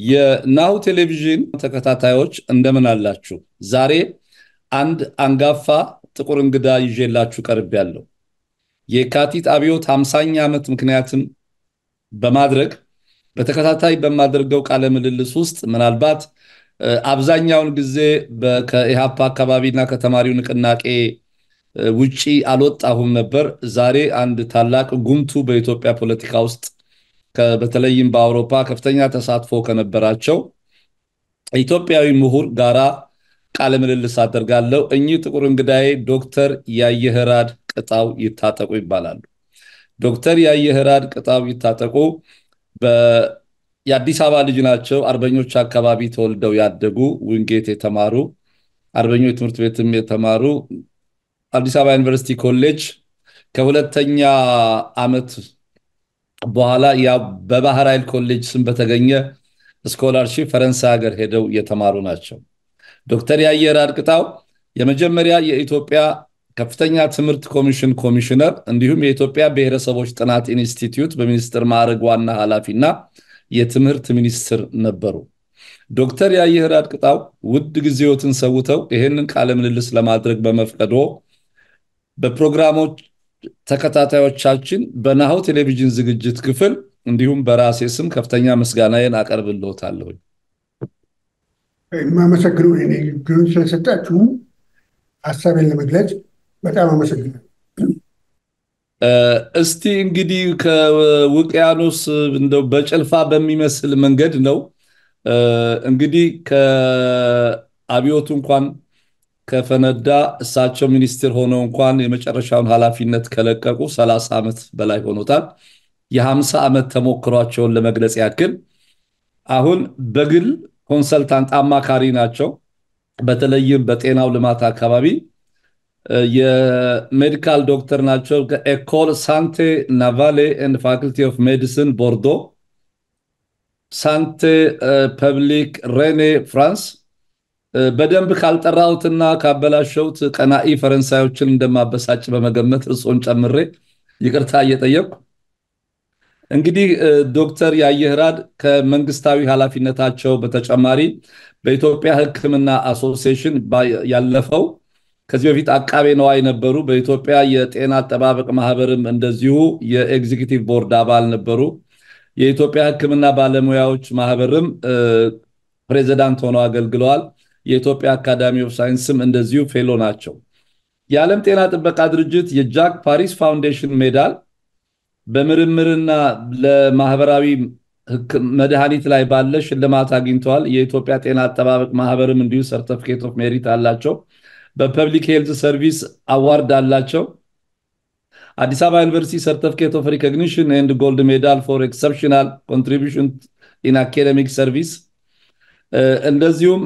የናሁ ቴሌቪዥን ተከታታዮች እንደምን አላችሁ? ዛሬ አንድ አንጋፋ ጥቁር እንግዳ ይዤላችሁ ቀርቤያለሁ። የካቲት አብዮት 50ኛ ዓመት ምክንያትም በማድረግ በተከታታይ በማደርገው ቃለ ምልልስ ውስጥ ምናልባት አብዛኛውን ጊዜ ከኢሃፓ አካባቢና ከተማሪው ንቅናቄ ውጪ አልወጣሁም ነበር። ዛሬ አንድ ታላቅ ጉምቱ በኢትዮጵያ ፖለቲካ ውስጥ በተለይም በአውሮፓ ከፍተኛ ተሳትፎ ከነበራቸው ኢትዮጵያዊ ምሁር ጋራ ቃለ ምልልስ አደርጋለሁ። እኚህ ጥቁር እንግዳዬ ዶክተር ያየህራድ ቅጣው ይታጠቁ ይባላሉ። ዶክተር ያየህራድ ቅጣው ይታጠቁ የአዲስ አበባ ልጅ ናቸው። አርበኞች አካባቢ ተወልደው ያደጉ ዊንጌት የተማሩ አርበኞች ትምህርት ቤትም የተማሩ አዲስ አበባ ዩኒቨርሲቲ ኮሌጅ ከሁለተኛ ዓመት በኋላ በባህር ኃይል ኮሌጅ ስም በተገኘ ስኮላርሺፕ ፈረንሳይ ሀገር ሄደው የተማሩ ናቸው። ዶክተር ያየህራድ ቅጣው የመጀመሪያ የኢትዮጵያ ከፍተኛ ትምህርት ኮሚሽን ኮሚሽነር እንዲሁም የኢትዮጵያ ብሔረሰቦች ጥናት ኢንስቲትዩት በሚኒስትር ማዕረግ ዋና ኃላፊና የትምህርት ሚኒስትር ነበሩ። ዶክተር ያየህራድ ቅጣው ውድ ጊዜዎትን ሰውተው ይህንን ቃለ ምልልስ ለማድረግ በመፍቀዶ በፕሮግራሞች ተከታታዮቻችን በናሁ ቴሌቪዥን ዝግጅት ክፍል እንዲሁም በራሴ ስም ከፍተኛ ምስጋናዬን አቀርብልዎታለሁ። የማመሰግነው እኔ ግሩን ስለሰጣችሁ ሀሳቤን ለመግለጽ በጣም አመሰግናለሁ። እስቲ እንግዲህ ከውቅያኖስ እንደው በጭልፋ በሚመስል መንገድ ነው እንግዲህ ከአብዮቱ እንኳን ከፈነዳ እሳቸው ሚኒስትር ሆነው እንኳን የመጨረሻውን ኃላፊነት ከለቀቁ 30 ዓመት በላይ ሆኖታል። የ50 ዓመት ተሞክሯቸውን ለመግለጽ ያክል አሁን በግል ኮንሰልታንት አማካሪ ናቸው። በተለይም በጤናው ልማት አካባቢ የሜዲካል ዶክተር ናቸው። ከኤኮል ሳንቴ ናቫሌ ኤንድ ፋክልቲ ኦፍ ሜዲሲን ቦርዶ፣ ሳንቴ ፐብሊክ ሬኔ ፍራንስ። በደንብ ካልጠራሁትና ካበላሸሁት ቀናኢ ፈረንሳዮችን እንደማበሳጭ በመገመት እርሶን ጨምሬ ይቅርታ እየጠየቅኩ እንግዲህ ዶክተር ያየህራድ ከመንግስታዊ ኃላፊነታቸው በተጨማሪ በኢትዮጵያ ሕክምና አሶሲዬሽን ያለፈው ከዚህ በፊት አቃቤ ነዋይ ነበሩ። በኢትዮጵያ የጤና አጠባበቅ ማህበርም እንደዚሁ የኤግዚኪቲቭ ቦርድ አባል ነበሩ። የኢትዮጵያ ሕክምና ባለሙያዎች ማህበርም ፕሬዚዳንት ሆነው አገልግለዋል። የኢትዮጵያ አካዳሚ ኦፍ ሳይንስም እንደዚሁ ፌሎ ናቸው። የዓለም ጤና ጥበቃ ድርጅት የጃክ ፓሪስ ፋውንዴሽን ሜዳል በምርምርና ለማህበራዊ መድኃኒት ላይ ባለ ሽልማት አግኝተዋል። የኢትዮጵያ ጤና አጠባበቅ ማህበርም እንዲሁ ሰርተፊኬት ኦፍ ሜሪት አላቸው። በፐብሊክ ሄልዝ ሰርቪስ አዋርድ አላቸው። አዲስ አበባ ዩኒቨርሲቲ ሰርተፊኬት ኦፍ ሪኮግኒሽን ኤንድ ጎልድ ሜዳል ፎር ኤክሰፕሽናል ኮንትሪቢሽን ኢን አካደሚክ ሰርቪስ እንደዚሁም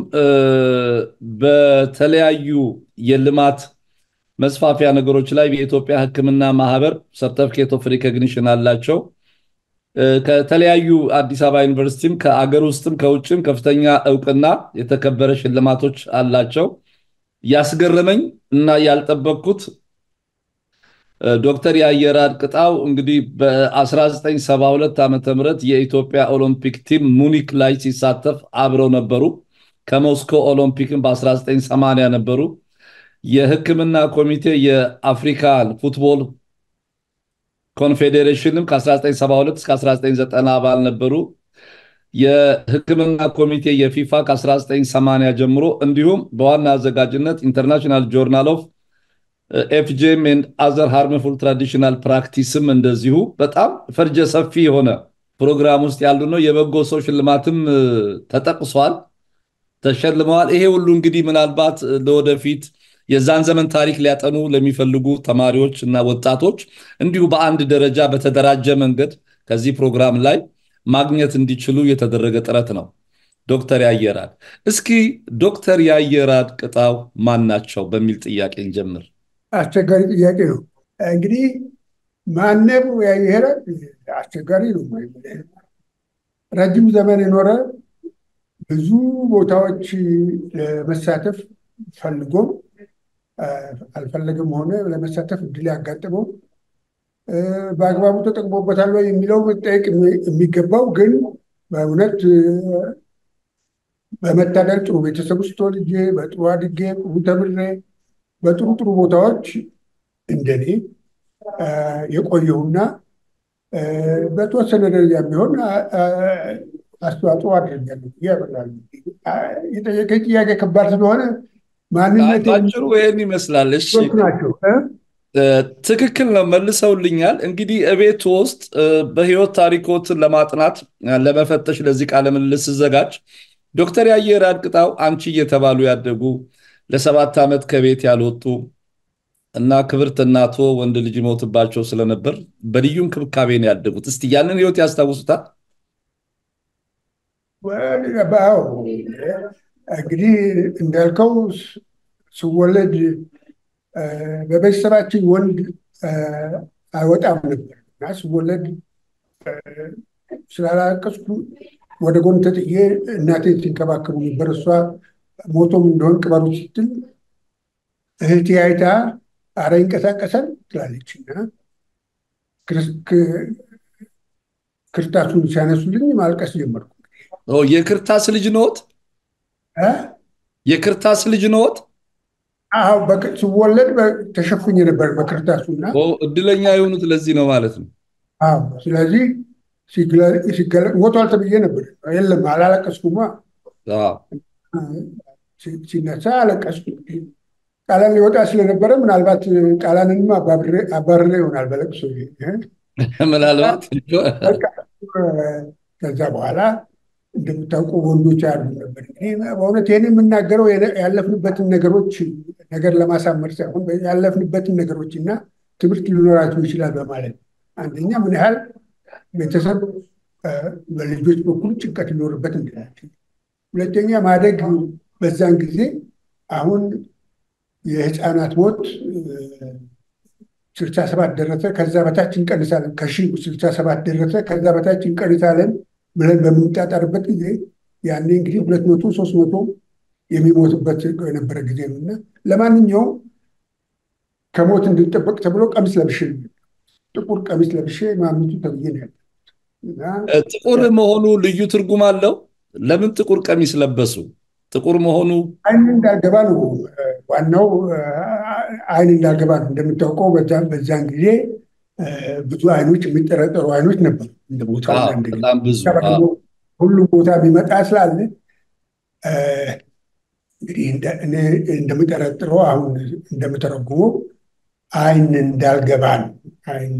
በተለያዩ የልማት መስፋፊያ ነገሮች ላይ የኢትዮጵያ ሕክምና ማህበር ሰርተፊኬት ኦፍ ሪኮግኒሽን አላቸው። ከተለያዩ አዲስ አበባ ዩኒቨርሲቲም ከአገር ውስጥም ከውጭም ከፍተኛ እውቅና የተከበረ ሽልማቶች አላቸው። ያስገረመኝ እና ያልጠበቅኩት ዶክተር ያየህራድ ቅጣው እንግዲህ በ1972 ዓ ም የኢትዮጵያ ኦሎምፒክ ቲም ሙኒክ ላይ ሲሳተፍ አብረው ነበሩ። ከሞስኮ ኦሎምፒክም በ1980 ነበሩ። የህክምና ኮሚቴ የአፍሪካን ፉትቦል ኮንፌዴሬሽንም ከ1972 እስከ 1990 አባል ነበሩ። የህክምና ኮሚቴ የፊፋ ከ1980 ጀምሮ እንዲሁም በዋና አዘጋጅነት ኢንተርናሽናል ጆርናል ኦፍ ኤፍጄም ኤንድ አዘር ሃርምፉል ትራዲሽናል ፕራክቲስም እንደዚሁ በጣም ፈርጀ ሰፊ የሆነ ፕሮግራም ውስጥ ያሉ ነው። የበጎ ሰው ሽልማትም ተጠቅሷል፣ ተሸልመዋል። ይሄ ሁሉ እንግዲህ ምናልባት ለወደፊት የዛን ዘመን ታሪክ ሊያጠኑ ለሚፈልጉ ተማሪዎች እና ወጣቶች እንዲሁ በአንድ ደረጃ በተደራጀ መንገድ ከዚህ ፕሮግራም ላይ ማግኘት እንዲችሉ የተደረገ ጥረት ነው። ዶክተር ያየህራድ እስኪ ዶክተር ያየህራድ ቅጣው ማን ናቸው በሚል ጥያቄ እንጀምር። አስቸጋሪ ጥያቄ ነው። እንግዲህ ማነው ያየህራድ? አስቸጋሪ ነው። ረጅም ዘመን የኖረ ብዙ ቦታዎች ለመሳተፍ ፈልጎም አልፈለግም ሆነ ለመሳተፍ እድል ያጋጥመው በአግባቡ ተጠቅሞበታል ወይ የሚለው መጠየቅ የሚገባው ግን በእውነት በመታደል ጥሩ ቤተሰብ ውስጥ ተወልጄ በጥሩ አድጌ ጥሩ ተምሬ በጥሩ ጥሩ ቦታዎች እንደኔ የቆየሁና በተወሰነ ደረጃ ቢሆን አስተዋጽኦ አድርጋለሁ ያበላሉ። የጠየቀኝ ጥያቄ ከባድ ስለሆነ ማንነት ባጭሩ ይህን ይመስላል። እሺ ናቸው። ትክክል ነው፣ መልሰውልኛል። እንግዲህ እቤት ውስጥ በህይወት ታሪኮትን ለማጥናት ለመፈተሽ ለዚህ ቃለ ምልልስ ስዘጋጅ ዶክተር ያየር አድቅጣው አንቺ እየተባሉ ያደጉ ለሰባት ዓመት ከቤት ያልወጡ እና ክብርት እናቶ ወንድ ልጅ ይሞትባቸው ስለነበር በልዩ እንክብካቤ ነው ያደጉት። እስቲ ያንን ህይወት ያስታውሱታል? እንግዲህ እንዳልከው ስወለድ በቤተሰባችን ወንድ አይወጣም ነበር እና ስወለድ ስላላቀስኩ ወደ ጎን ተጥዬ እናቴ ሲንከባከቡ ነበር። እሷ ሞቶም እንደሆን ቅበሩ ስትል እህቴ አይታ አረ ይንቀሳቀሳል ትላለች እና ክርታሱን ሲያነሱልኝ ማልቀስ ጀመርኩ። የክርታስ ልጅ ነዎት? የክርታስ ልጅ ነዎት? አዎ ስወለድ ተሸፍኜ ነበር በክርታሱና እድለኛ የሆኑት ለዚህ ነው ማለት ነው። አዎ ስለዚህ ሞቷል ተብዬ ነበር። የለም አላለቀስኩማ። ሲነሳ አለቀስኩ። ቃላን ሊወጣ ስለነበረ ምናልባት ቃላንንም አባርሬ ይሆናል በለቅሶ ምናልባት ከዛ በኋላ እንደምታውቁ ወንዶች ያሉ ነበር። በእውነት ይህን የምናገረው ያለፍንበትን ነገሮች ነገር ለማሳመር ሳይሆን ያለፍንበትን ነገሮች እና ትምህርት ሊኖራቸው ይችላል በማለት አንደኛ ምን ያህል ቤተሰብ በልጆች በኩል ጭንቀት ሊኖርበት እንችላለን። ሁለተኛ ማደግ በዛን ጊዜ አሁን የህፃናት ሞት ስልሳ ሰባት ደረሰ፣ ከዛ በታች እንቀንሳለን፣ ከሺህ ስልሳ ሰባት ደረሰ፣ ከዛ በታች እንቀንሳለን ብለን በምንጣጣርበት ጊዜ ያኔ እንግዲህ ሁለት መቶ ሶስት መቶ የሚሞትበት የነበረ ጊዜ ነው እና ለማንኛውም ከሞት እንድንጠበቅ ተብሎ ቀሚስ ለብሼ ጥቁር ቀሚስ ለብሼ ማምቱ ተብዬ ነው ያለ ጥቁር መሆኑ ልዩ ትርጉም አለው። ለምን ጥቁር ቀሚስ ለበሱ? ጥቁር መሆኑ አይን እንዳልገባ ነው ዋናው፣ አይን እንዳልገባ ነው። እንደምታውቀው በዛን ጊዜ ብዙ አይኖች የሚጠረጠሩ አይኖች ነበሩ። እንደ ቦታው በጣም ብዙ ሁሉም ቦታ የሚመጣ ስላለ እንግዲህ እንደምጠረጥረው አሁን እንደምተረጉመው አይን እንዳልገባ ነው አይን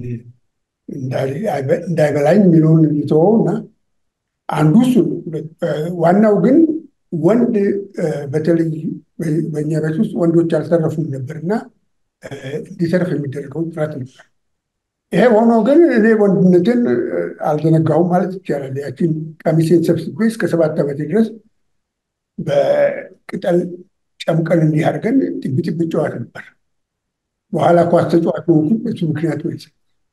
እንዳይበላኝ የሚለውን ሊተወው እና አንዱ እሱ ዋናው ግን ወንድ በተለይ በእኛ ቤት ውስጥ ወንዶች አልተረፉም ነበር እና እንዲተርፍ የሚደረገው ጥረት ነበር። ይሄ ሆኖ ግን እኔ ወንድነትን አልዘነጋሁም ማለት ይቻላል። ያችን ቀሚሴን ሰብስቤ እስከ ሰባት ዓመቴ ድረስ በቅጠል ጨምቀን እንዲህ አድርገን ጥቢ ጥቢ ጨዋት ነበር። በኋላ ኳስ ተጫዋች ሆንኩ። በሱ ምክንያት ወይ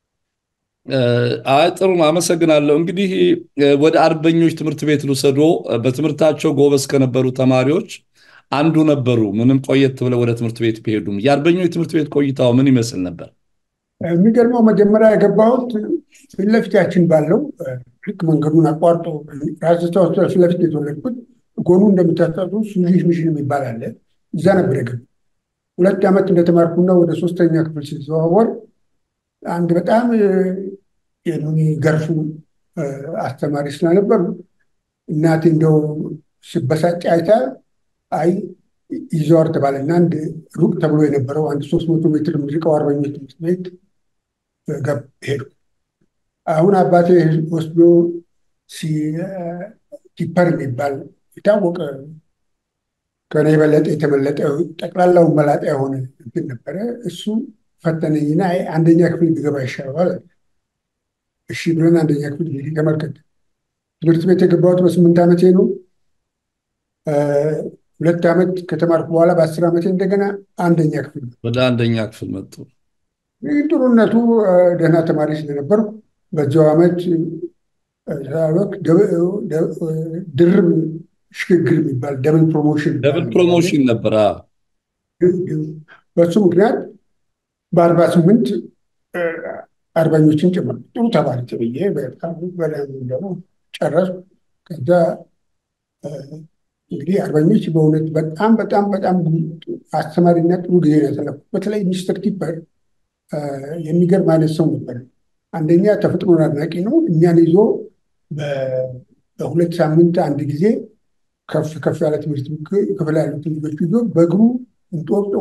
አይ ጥሩ አመሰግናለሁ። እንግዲህ ወደ አርበኞች ትምህርት ቤት ልውሰዶ በትምህርታቸው ጎበዝ ከነበሩ ተማሪዎች አንዱ ነበሩ። ምንም ቆየት ብለው ወደ ትምህርት ቤት ቢሄዱም የአርበኞች ትምህርት ቤት ቆይታው ምን ይመስል ነበር? የሚገርመው መጀመሪያ የገባሁት ፊት ለፊታችን ባለው ልክ መንገዱን አቋርጦ ራስታ ፊት ለፊት የተወለድኩት ጎኑ እንደምታስታውሱ ሱዚሽ ሚሽን የሚባል አለ። እዛ ነበር የገባሁት። ሁለት ዓመት እንደተማርኩና ወደ ሶስተኛ ክፍል ሲዘዋወር አንድ በጣም የሚገርፉ አስተማሪ ስለነበሩ እናቴ እንደው ስበሳጭ አይታ አይ ይዘዋር ተባለና አንድ ሩቅ ተብሎ የነበረው አንድ ሶስት መቶ ሜትር የሚርቀው አርበኞች ትምህርት ቤት ሄዱ። አሁን አባቴ ወስዶ ቲፐር የሚባል የታወቀ ከኔ የበለጠ የተመለጠ ጠቅላላውን መላጣ የሆነ እንትን ነበረ። እሱ ፈተነኝና አንደኛ ክፍል ቢገባ ይሻለዋል። እሺ ብለን አንደኛ ክፍል እንግዲህ ተመልከት። ትምህርት ቤት የገባሁት በስምንት ዓመቴ ነው። ሁለት ዓመት ከተማርኩ በኋላ በአስር ዓመቴ እንደገና አንደኛ ክፍል ወደ አንደኛ ክፍል መጡ። ጥሩነቱ ደህና ተማሪ ስለነበርኩ በዚያው ዓመት ድርብ ሽግግር የሚባል ደብል ፕሮሞሽን ደብል ፕሮሞሽን ነበር። በሱ ምክንያት በአርባ ስምንት አርበኞችን ጨመርኩ። ጥሩ ተማሪ ተብዬ በጣም ደግሞ ጨረስኩ። ከዛ እንግዲህ አርበኞች በእውነት በጣም በጣም በጣም አስተማሪና ጥሩ ጊዜ ነው ያሳለፉት። በተለይ ሚስተር ቲፐር የሚገርም አይነት ሰው ነበር። አንደኛ ተፈጥሮን አድናቂ ነው። እኛን ይዞ በሁለት ሳምንት አንድ ጊዜ ከፍ ከፍ ያለ ትምህርት ክፍል ያሉትን ልጆች ይዞ በእግሩ እንጦጦ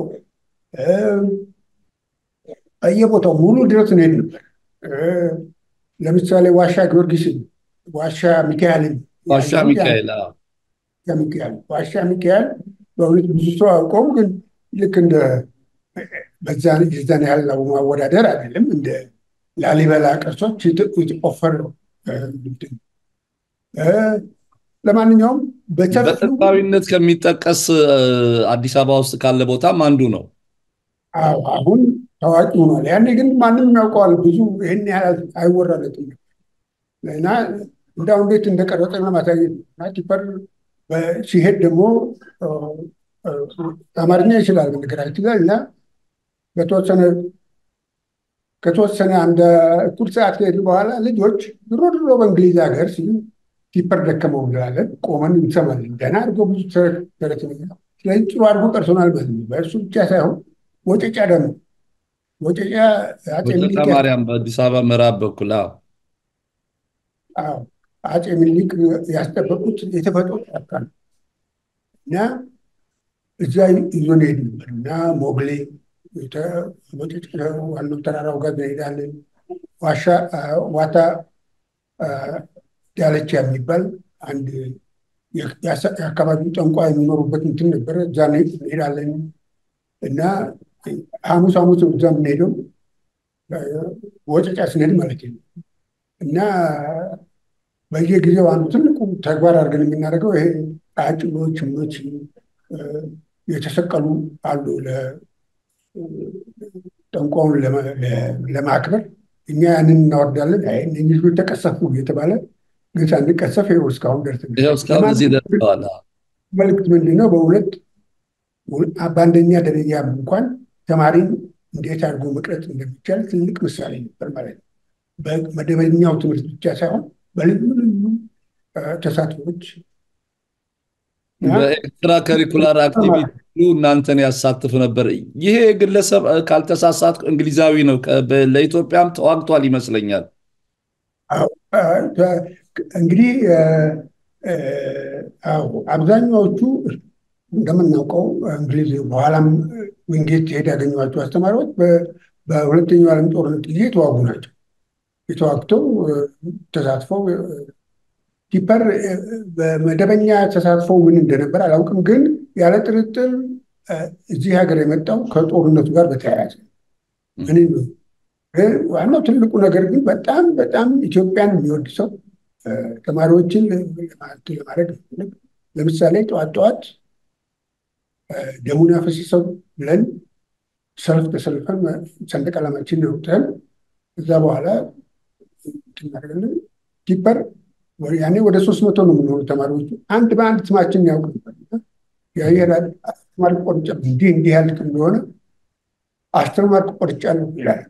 በየቦታው ሙሉ ድረስ እንሄድ ነበር። ለምሳሌ ዋሻ ጊዮርጊስን፣ ዋሻ ሚካኤልን ዋሻ ሚካኤል ሚካኤል ዋሻ ሚካኤል በእውነት ብዙ ሰው አውቀውም፣ ግን ልክ እንደ የዛን ያህል ማወዳደር አይደለም። እንደ ላሊበላ ቅርሶች የተቆፈረ ለማንኛውም በጥንታዊነት ከሚጠቀስ አዲስ አበባ ውስጥ ካለ ቦታም አንዱ ነው። አሁን ታዋቂ ሆኗል። ያኔ ግን ማንም ያውቀዋል። ብዙ ይህን ያህል አይወራለትም እና እንዳው እንዴት እንደቀረጸ ለማሳየት እና ቲፐር ሲሄድ ደግሞ አማርኛ ይችላል በነገራችን ላይ እና በተወሰነ ከተወሰነ አንድ እኩል ሰዓት ከሄድ በኋላ ልጆች ድሮ ድሮ በእንግሊዝ ሀገር ሲሉ ቲፐር ደከመው እንላለን፣ ቆመን እንሰማለን። ደህና አድርጎ ብዙ ተረት ስለዚህ ጥሩ አድርጎ ቀርሶናል ማለት ነው። በእርሱ ብቻ ሳይሆን ወጨጫ ደግሞ ወጨጫ ወጨጫ ማርያም በአዲስ አበባ ምዕራብ በኩል አፄ ምኒልክ ያስጠበቁት የተፈጥሮ ጫካ ነው እና እዛ ይዞን ሄድ ነበር እና ሞግሌ ዋናው ተራራው ጋር እንሄዳለን። ዋሻ ዋታ ዳለቻ የሚባል አንድ የአካባቢው ጠንቋ የሚኖሩበት እንትን ነበረ። እዛ እንሄዳለን እና ሐሙስ ሐሙስ እዛ የምንሄደው ወጨጫ ስንሄድ ማለት ነው እና በየጊዜው አንዱ ትልቁ ተግባር አድርገን የምናደርገው ይሄ ቃጭሎች ምኖች የተሰቀሉ አሉ ጠንቋውን ለማክበር እኛ ያንን እናወርዳለን። እነዚህ ልጆች ተቀሰፉ እየተባለ ግን ሳንቀሰፍ ይኸው እስካሁን ደርሰዋል። መልዕክት ምንድን ነው? በሁለት በአንደኛ ደረጃ እንኳን ተማሪን እንዴት አድርጎ መቅረጽ እንደሚቻል ትልቅ ምሳሌ ነበር ማለት ነው። በመደበኛው ትምህርት ብቻ ሳይሆን በልዩ ልዩ ተሳትፎች በኤክስትራ ከሪኩላር አክቲቪቲ እናንተን ያሳትፍ ነበር። ይሄ ግለሰብ ካልተሳሳት እንግሊዛዊ ነው። ለኢትዮጵያም ተዋግቷል ይመስለኛል። እንግዲህ አብዛኛዎቹ እንደምናውቀው እንግሊዝ በኋላም ዊንጌት ሄድ ያገኟቸው አስተማሪዎች በሁለተኛው ዓለም ጦርነት ጊዜ የተዋጉ ናቸው። የተዋግተው ተሳትፈው ቲፐር በመደበኛ ተሳትፎ ምን እንደነበር አላውቅም፣ ግን ያለ ጥርጥር እዚህ ሀገር የመጣው ከጦርነቱ ጋር በተያያዘ ዋናው ትልቁ ነገር ግን በጣም በጣም ኢትዮጵያን የሚወድ ሰው ተማሪዎችን ለማድረግ ለምሳሌ ጠዋት ጠዋት ደሙን ያፈሰሰው ብለን ሰልፍ ተሰልፈን ሰንደቅ ዓላማችን አውጥተን እዛ በኋላ እናደርጋለን ቲፐር ያኔ ወደ ሶስት መቶ ነው የምንሆኑ ተማሪዎቹ አንድ በአንድ ስማችን ያውቅ ነበር። የአየር አስተማሪ ቆርጫ እንዲህ እንዲህ ያልክ እንደሆነ አስተማሪ ቆርጫለሁ ይላል።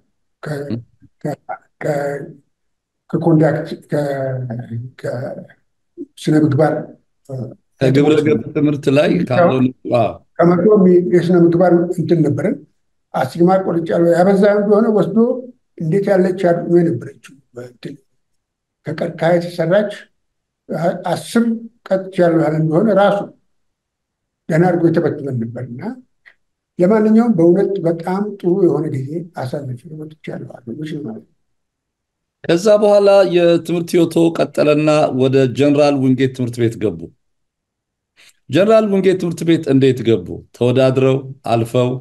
ከኮንዳክት ከስነ ምግባር ከግብረ ገብ ትምህርት ላይ ከመቶ የስነ ምግባር እንትን ነበረን። አስተማሪ ቆርጫለሁ ያበዛ እንደሆነ ወስዶ እንዴት ያለች አድሜ ነበረችው ከቀርከሃ የተሰራች አስር ቀጥ ያለው ያለ እንደሆነ ራሱ ገና አድርጎ የተበትበን ነበር እና ለማንኛውም በእውነት በጣም ጥሩ የሆነ ጊዜ አሳልፌ ወጥቻለሁ። አገኞች ማለት ነው። ከዛ በኋላ የትምህርት ህይወቶ ቀጠለና ወደ ጀነራል ውንጌት ትምህርት ቤት ገቡ። ጀነራል ውንጌት ትምህርት ቤት እንዴት ገቡ? ተወዳድረው አልፈው?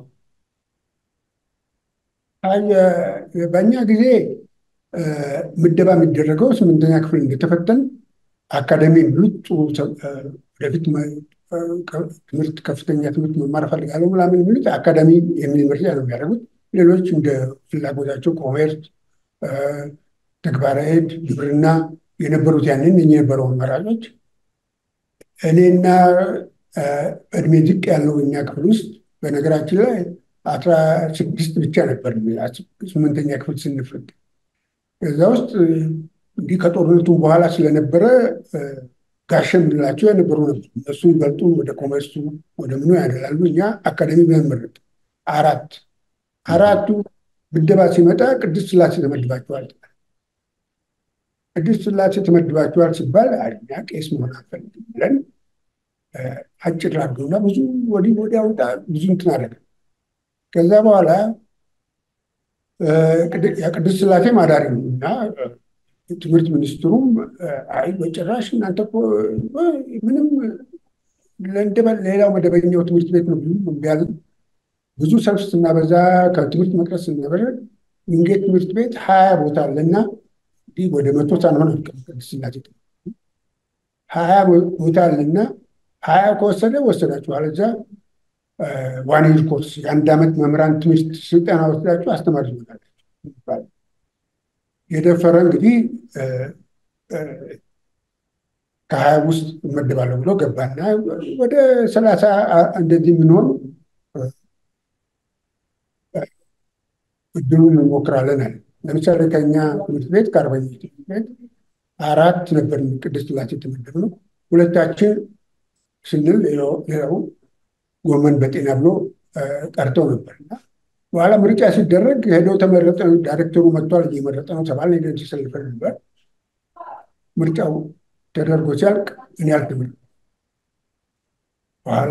በእኛ ጊዜ ምደባ የሚደረገው ስምንተኛ ክፍል እንደተፈተን አካዳሚ የሚሉት ጥሩ ወደፊት ትምህርት ከፍተኛ ትምህርት መማር እፈልጋለሁ ምናምን የሚሉት አካዳሚ የሚል ምርጫ ነው የሚያደርጉት። ሌሎች እንደ ፍላጎታቸው ኮሜርስ፣ ተግባረ ዕድ፣ ግብርና የነበሩት ያንን የነበረው አማራጮች እኔና እድሜ ዝቅ ያለው እኛ ክፍል ውስጥ በነገራችን ላይ አስራ ስድስት ብቻ ነበር ስምንተኛ ክፍል ስንፈት ከዛ ውስጥ እንዲህ ከጦርነቱ በኋላ ስለነበረ ጋሸ የምንላቸው የነበሩ ነበር። እነሱ ይበልጡ ወደ ኮመርሱ ወደ ምኑ ያደላሉ። እኛ አካዳሚ ብለን መረጥ አራት አራቱ ምደባ ሲመጣ ቅድስት ስላሴ ተመድባቸዋል። ቅድስት ስላሴ ተመድባቸዋል ሲባል እኛ ቄስ መሆን አንፈልግም ብለን አጭር አድርገውና ብዙ ወዲህ ወዲያ ወጣ ብዙ እንትን አደረገ። ከዛ በኋላ የቅድስት ስላሴ ማዳሪ ነው እና ትምህርት ሚኒስትሩም አይ በጭራሽ እናንተ እኮ ምንም ሌላው መደበኛው ትምህርት ቤት ነው ቢያዝ ብዙ ሰልፍ ስናበዛ ከትምህርት መቅረስ ስናበዛ ወንጌል ትምህርት ቤት ሀያ ቦታ አለና ወደ መቶ ሳንሆን ቅድስት ስላሴ ሀያ ቦታ አለና ሀያ ከወሰደ ወሰዳችሁ አለዛ ዋን ይር ኮርስ የአንድ ዓመት መምህራን ትምህርት ስልጠና ወስዳችሁ አስተማሪ ይሆናላችሁ የደፈረ እንግዲህ ከሀያ ውስጥ እመደባለሁ ብሎ ገባና ወደ ሰላሳ እንደዚህ የምንሆን እድሉን እንሞክራለን አለ። ለምሳሌ ከኛ ትምህርት ቤት ከአርበኛ ትምህርት ቤት አራት ነበር ቅድስት ስላሴ የተመደብነው። ሁለታችን ስንል ሌላው ጎመን በጤና ብሎ ቀርተው ነበር እና በኋላ ምርጫ ሲደረግ ሄደው ተመረጠ። ዳይሬክተሩ መጥቷል እየመረጠ ነው ተባለ። ሄደን ተሰልፈን ነበር። ምርጫው ተደርጎ ሲያልቅ እኔ አልተመረጥኩም። በኋላ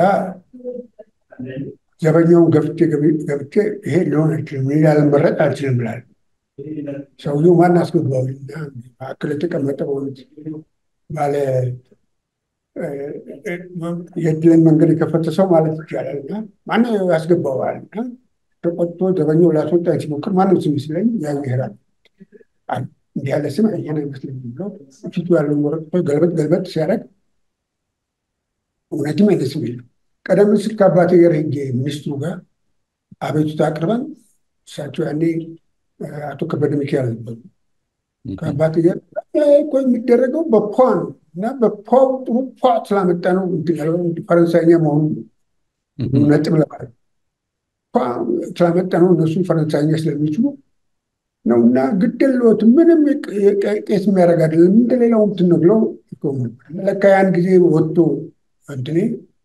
ዘበኛውን ገፍቼ ገብቼ ይሄ ሊሆን አይችልም፣ እኔ ላልመረጥ አልችልም ብላል። ሰውየው ማን አስገባውና መካከል የተቀመጠ በእውነት ባለ የእድልን መንገድ የከፈተ ሰው ማለት ይቻላል እና ማነው ያስገባዋል እና ተቆጥቶ ዘበኛው ላስወጣኝ ሲሞክር ማንም ስም ሲለኝ ያይሄራል እንዲህ ያለ ስም ይሄን አይመስለኝም ብለው ፊቱ ያለውን ወረቀቶች ገልበጥ ገልበጥ ሲያደርግ እውነትም አይነት ስም የለው። ቀደም ሲል ከአባቴ ጋር ሄጄ ሚኒስትሩ ጋር አቤቱታ አቅርበን እሳቸው ያኔ አቶ ከበደ ሚካኤል ነበሩ። ከአባቴ ጋር እኮ የሚደረገው በፖ ነው እና በፖ ጥሩ ፖ ስላመጣ ነው ፈረንሳይኛ መሆኑ ነጥብ ለማለት ስላመጣ ነው እነሱ ፈረንሳይኛ ስለሚችሉ ነው እና ግደሎት ምንም ቄስ የሚያደርግ አይደለም እንደሌላው እንትን ነው ብለው ለካ ያን ጊዜ ወጥቶ እንትኔ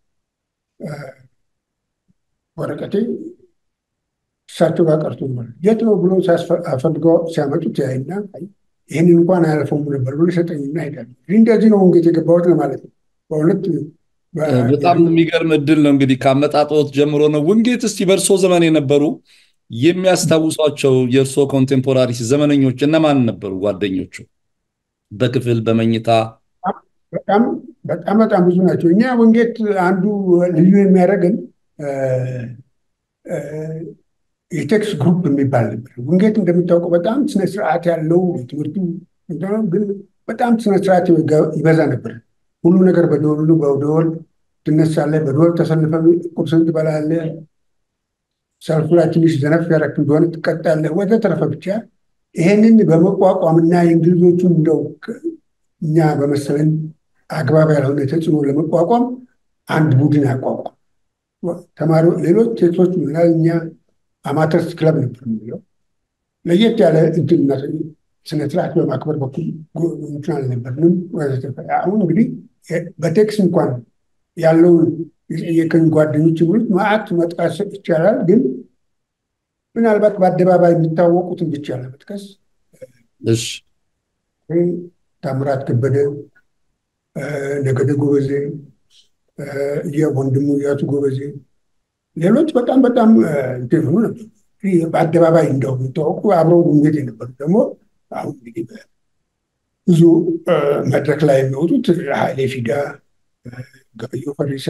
ወረቀቴ እሳቸው ጋር ቀርቶ የት ነው ብሎ አፈልገው ሲያመጡት ያይና ይህንን እንኳን አያልፈውም ነበር ብሎ ይሰጠኝና ሄዳል። እንደዚህ ነው እንግዲህ የገባሁት ለማለት ነው። በእውነት በጣም የሚገርም እድል ነው እንግዲህ ከአመጣጦት ጀምሮ ነው። ውንጌት እስቲ በእርሶ ዘመን የነበሩ የሚያስታውሷቸው የእርሶ ኮንቴምፖራሪ ዘመነኞች እነማን ነበሩ? ጓደኞቹ በክፍል በመኝታ በጣም በጣም በጣም ብዙ ናቸው። እኛ ወንጌት አንዱ ልዩ የሚያደርገን የቴክስ ግሩፕ የሚባል ነበር። ወንጌት እንደሚታወቀው በጣም ስነስርዓት ያለው ትምህርቱ ግን በጣም ስነስርዓት ይበዛ ነበር። ሁሉ ነገር በደወል ነው። በደወል ትነሳለህ፣ በደወል ተሰልፈ ቁርስን ትበላለህ፣ ሰልፉ ላይ ትንሽ ዘነፍ ያደረክ እንደሆነ ትቀጣለህ፣ ወዘተረፈ ብቻ ይሄንን በመቋቋምና የእንግሊዞቹን እንደው እኛ በመሰለን አግባብ ያልሆነ ተጽዕኖ ለመቋቋም አንድ ቡድን አቋቋም ተማሪ ሌሎች ሴቶች ምናል እኛ አማተርስ ክለብ ነበር የሚለው ለየት ያለ እንትን ስነስርዓት በማክበር በኩል እንትን አልነበርንም። አሁን እንግዲህ በቴክስ እንኳን ያለውን የቀኝ ጓደኞች የሚሉት ማዕት መጥቀስ ይቻላል። ግን ምናልባት በአደባባይ የሚታወቁትን ብቻ ለመጥቀስ ታምራት ከበደ፣ ነገደ ጎበዜ፣ ወንድሙ እያቱ ጎበዜ፣ ሌሎች በጣም በጣም እንትን ሆኑ ነበር። በአደባባይ እንደው የሚታወቁ አብረው ውንጌት የነበሩ ደግሞ አሁን እንግዲህ ብዙ መድረክ ላይ የሚወጡት ኃይሌ ፊዳ፣ ገበየሁ ፈሪሳ፣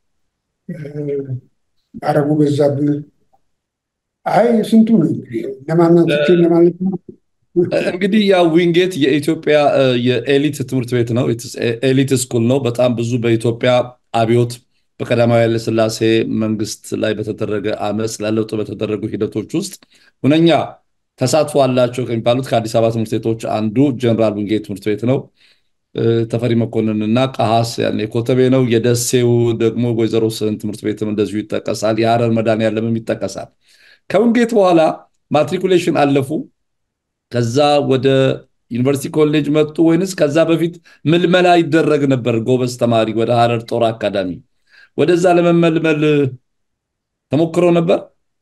አረጉ በዛብህ አይ ስንቱ ነው እንግዲህ እነማናቶች እነማለት ነው። እንግዲህ ያ ዊንጌት የኢትዮጵያ የኤሊት ትምህርት ቤት ነው። ኤሊት ስኩል ነው። በጣም ብዙ በኢትዮጵያ አብዮት በቀዳማዊ ኃይለሥላሴ መንግስት ላይ በተደረገ አመፅ ለለውጥ በተደረጉ ሂደቶች ውስጥ ሁነኛ ተሳትፎ አላቸው ከሚባሉት ከአዲስ አበባ ትምህርት ቤቶች አንዱ ጀነራል ዊንጌት ትምህርት ቤት ነው። ተፈሪ መኮንን እና ቀሃስ ያኔ ኮተቤ ነው። የደሴው ደግሞ ወይዘሮ ስህን ትምህርት ቤትም እንደዚሁ ይጠቀሳል። የሀረር መድኃኔዓለምም ይጠቀሳል። ከዊንጌት በኋላ ማትሪኩሌሽን አለፉ። ከዛ ወደ ዩኒቨርሲቲ ኮሌጅ መጡ ወይንስ ከዛ በፊት ምልመላ ይደረግ ነበር? ጎበዝ ተማሪ ወደ ሀረር ጦር አካዳሚ ወደዛ ለመመልመል ተሞክሮ ነበር?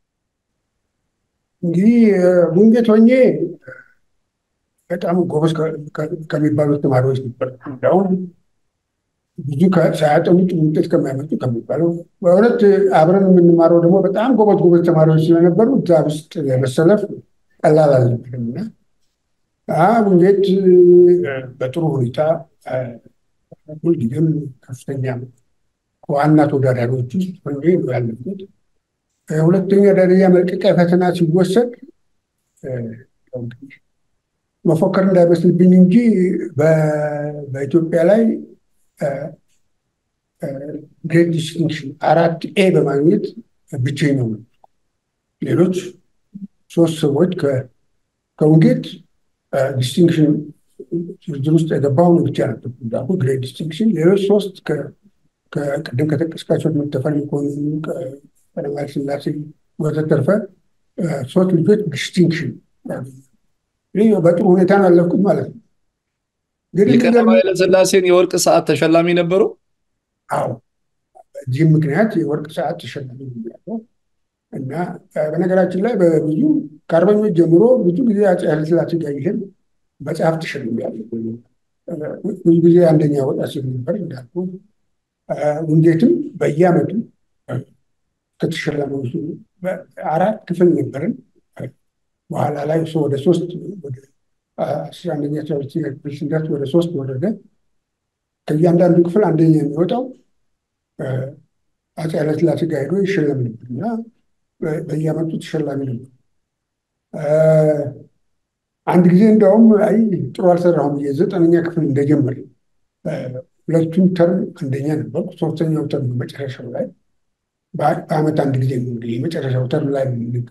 እንግዲህ ሙንጌት ሆኜ በጣም ጎበዝ ከሚባሉት ተማሪዎች ነበር። እንዲያውም ብዙ ሳያጠኑ ጥሩ ውጤት ከማያመጡ ከሚባለው በእውነት አብረን የምንማረው ደግሞ በጣም ጎበዝ ጎበዝ ተማሪዎች ስለነበሩ እዛ ውስጥ ለመሰለፍ ቀላል አልነበረም እና ሙንጌት በጥሩ ሁኔታ ሁልጊዜም ከፍተኛ ከዋና ተወዳዳሪዎች ውስጥ ሆኜ ነው ያለፉት። ሁለተኛ ደረጃ መልቀቂያ ፈተና ሲወሰድ መፎከር እንዳይመስልብኝ እንጂ በኢትዮጵያ ላይ ግሬት ዲስቲንክሽን አራት ኤ በማግኘት ብቸኛው ነው። ሌሎች ሶስት ሰዎች ከውንጌት ዲስቲንክሽን ዝርዝር ውስጥ የገባው ብቻ ነበር እንዳልኩ ግሬት ዲስቲንክሽን። ሌሎች ሶስት ቅድም ከጠቀስካቸው ተፈሪ መኮንን፣ ቀዳማዊ ሥላሴ ወዘተርፈ ሶስት ልጆች ዲስቲንክሽን በጥሩ ሁኔታ ነው ያለፍኩት ማለት ነው። የቀዳማዊ ኃይለሥላሴን የወርቅ ሰዓት ተሸላሚ ነበሩ? አዎ፣ በዚህም ምክንያት የወርቅ ሰዓት ተሸላሚ ያለው እና በነገራችን ላይ በብዙ ከአርበኞች ጀምሮ ብዙ ጊዜ አፄ ኃይለሥላሴ ጋር ይህን መጽሐፍ ተሸልሜያለሁ። ብዙ ጊዜ አንደኛ ወጣ ሲል ነበር እንዳልኩ። ውንጌትም በየዓመቱ ከተሸለመው አራት ክፍል ነበርን። በኋላ ላይ እሱ ወደ ሶስት ወደ አስራ አንደኛ አስራ ሁለተኛ ክፍል ስንደርስ ወደ ሶስት ወረደ። ከእያንዳንዱ ክፍል አንደኛ የሚወጣው አፄ ኃይለሥላሴ ጋር ሄዶ ይሸለም ነበር እና በየዓመቱ ተሸላሚ ነበር። አንድ ጊዜ እንደውም አይ ጥሩ አልሰራሁም ብዬ ዘጠነኛ ክፍል እንደጀመር ሁለቱም ተርም አንደኛ ነበርኩ። ሶስተኛው ተርም መጨረሻው ላይ በዓመት አንድ ጊዜ የመጨረሻው ተርም ላይ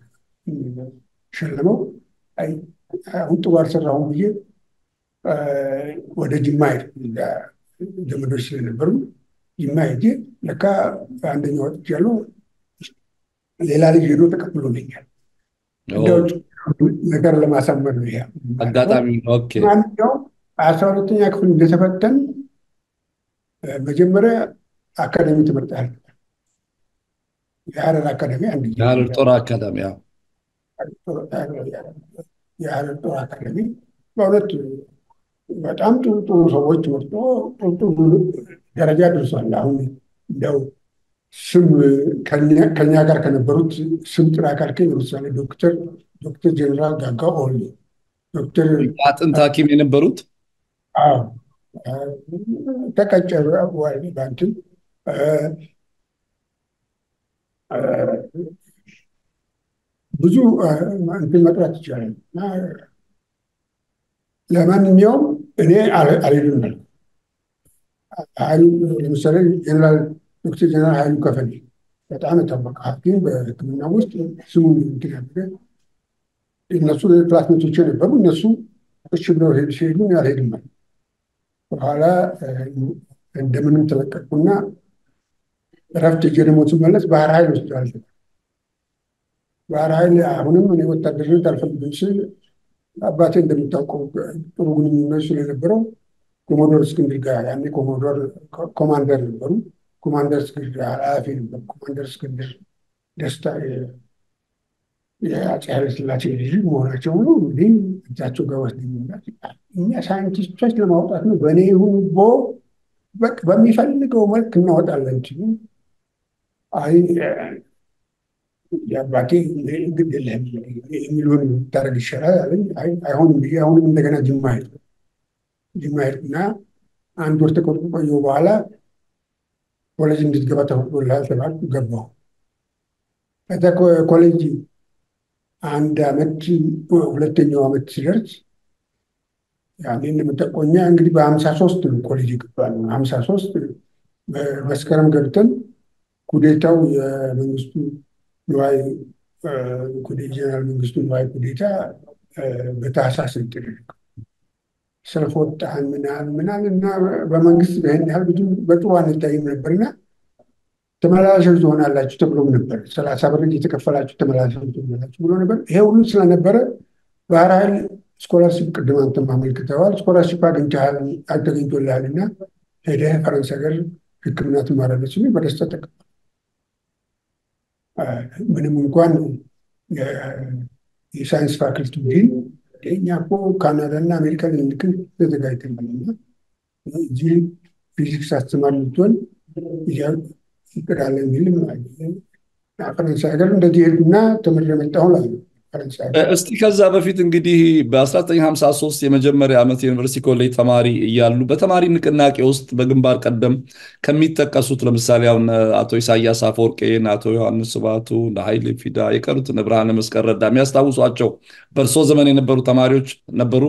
ሸለመው አሁን ጥሩ አልሰራሁም ብዬ ወደ ጅማ ሄድ ዘመዶች ስለነበሩ ጅማ ሄጄ ለካ አንደኛ ወጥቻለሁ። ሌላ ልጅ ሄዶ ተቀብሎልኛል። እንደው ነገር ለማሳመር ነው። ይሄ አጋጣሚ ማንኛውም አስራ ሁለተኛ ክፍል እንደተፈተን መጀመሪያ አካዳሚ ትምህርት የሀረር አካዳሚ አንድ የሀረር ጦር አካዳሚ የሀረር ጦር አካዳሚ በእውነት በጣም ጥሩ ጥሩ ሰዎች መርጦ ጥሩ ጥሩ ደረጃ ደርሷል። አሁን እንደው ስም ከኛ ጋር ከነበሩት ስም ጥራ ካልከኝ ለምሳሌ ዶክተር ዶክተር ጀኔራል ጋጋ ኦሌ ዶክተር አጥንት ሐኪም የነበሩት ተቀጨ ባንትን ብዙ እንትን መጥራት ይቻላል። ለማንኛውም እኔ አልሄድም ኃይሉ ለምሳሌ ጀነራል ዶክተር ጀነራል ኃይሉ ከፈል በጣም የታወቀ ሐኪም በሕክምና ውስጥ ስሙን እንትን ያደረገ እነሱ ክላስሜቶች ነበሩ። እነሱ እሺ ብለው ሲሄዱ አልሄድም አለ። በኋላ እንደምንም ተለቀቅኩና እረፍት ሄጄ ደግሞ ስመለስ ባህር ኃይል ወስደዋል። ባህር ኃይል አሁንም እኔ ወታደርነት አልፈልግም ስል አባቴ እንደሚታወቀው ጥሩ ግንኙነት ስለነበረው ኮሞዶር እስክንድር ጋር ያኔ ኮሞዶር ኮማንደር ነበሩ። ኮማንደር እስክንድር ኃላፊ ነበር። ኮማንደር እስክንድር ደስታ የአፄ ኃይለሥላሴ ልጅ መሆናቸው ነው። እንግዲህ እጃቸው ጋር ወስደኝና እኛ ሳይንቲስቶች ለማውጣት ነው በእኔ ይሁን ቦ በሚፈልገው መልክ እናወጣለን ሲሉ አይ የአባቴ ግድ የለህም የሚለውን ታደርግ ይሻላል አለኝ። አይሆንም ብዬ አሁንም እንደገና ጅማ ሄድኩ። ጅማ ሄድኩና አንድ ወር ተቆጥቆ ቆየሁ። በኋላ ኮሌጅ እንድትገባ ተፈቅዶልሃል ተባልኩ። ገባሁ። ከዛ ኮሌጅ አንድ አመት ሁለተኛው አመት ሲደርስ ያኔ እንደምጠቆኛ እንግዲህ በሀምሳ ሶስት ነው ኮሌጅ ይገባል። ሀምሳ ሶስት መስከረም ገብተን ኩዴታው የመንግስቱ ንዋይ ጀነራል መንግስቱ ንዋይ ኩዴታ በታህሳስ ተደረገ። ሰልፍ ወጣን ምናል ምናል እና በመንግስት በይህን ያህል ብዙ በጥሩ አንታይም ነበርና ተመላላሾች ትሆናላችሁ ተብሎም ነበር። ሰላሳ ብር እየተከፈላችሁ ተመላላሾች ትሆናላችሁ ብሎ ነበር። ይሄ ሁሉ ስለነበረ ባህር ኃይል ስኮላርሽፕ ቅድም አንተም አመልክተዋል። ስኮላርሽፕ አግኝተሃል አልተገኝቶልሃል እና ሄደህ ፈረንሳይ ሀገር ሕክምና ትማራለች ሲሉ በደስታ ተቀበሉ። ምንም እንኳን የሳይንስ ፋክልቲ ዲን እኛ እኮ ካናዳና አሜሪካ ልንልክን ተዘጋጅተናልና እዚህ ፊዚክስ አስተማሪ ልትሆን ይቅዳለ የሚልም ፈረንሳይ ሀገር እንደዚህ ሄድኩና ተምሬ መጣሁ እላለሁ። እስቲ ከዛ በፊት እንግዲህ በ1953 የመጀመሪያ ዓመት የዩኒቨርሲቲ ኮሌጅ ተማሪ እያሉ በተማሪ ንቅናቄ ውስጥ በግንባር ቀደም ከሚጠቀሱት ለምሳሌ አሁን አቶ ኢሳያስ አፈወርቄን፣ አቶ ዮሐንስ ስባቱ፣ ኃይሌ ፊዳ የቀሩትን ብርሃነ መስቀል ረዳ የሚያስታውሷቸው በእርሶ ዘመን የነበሩ ተማሪዎች ነበሩ?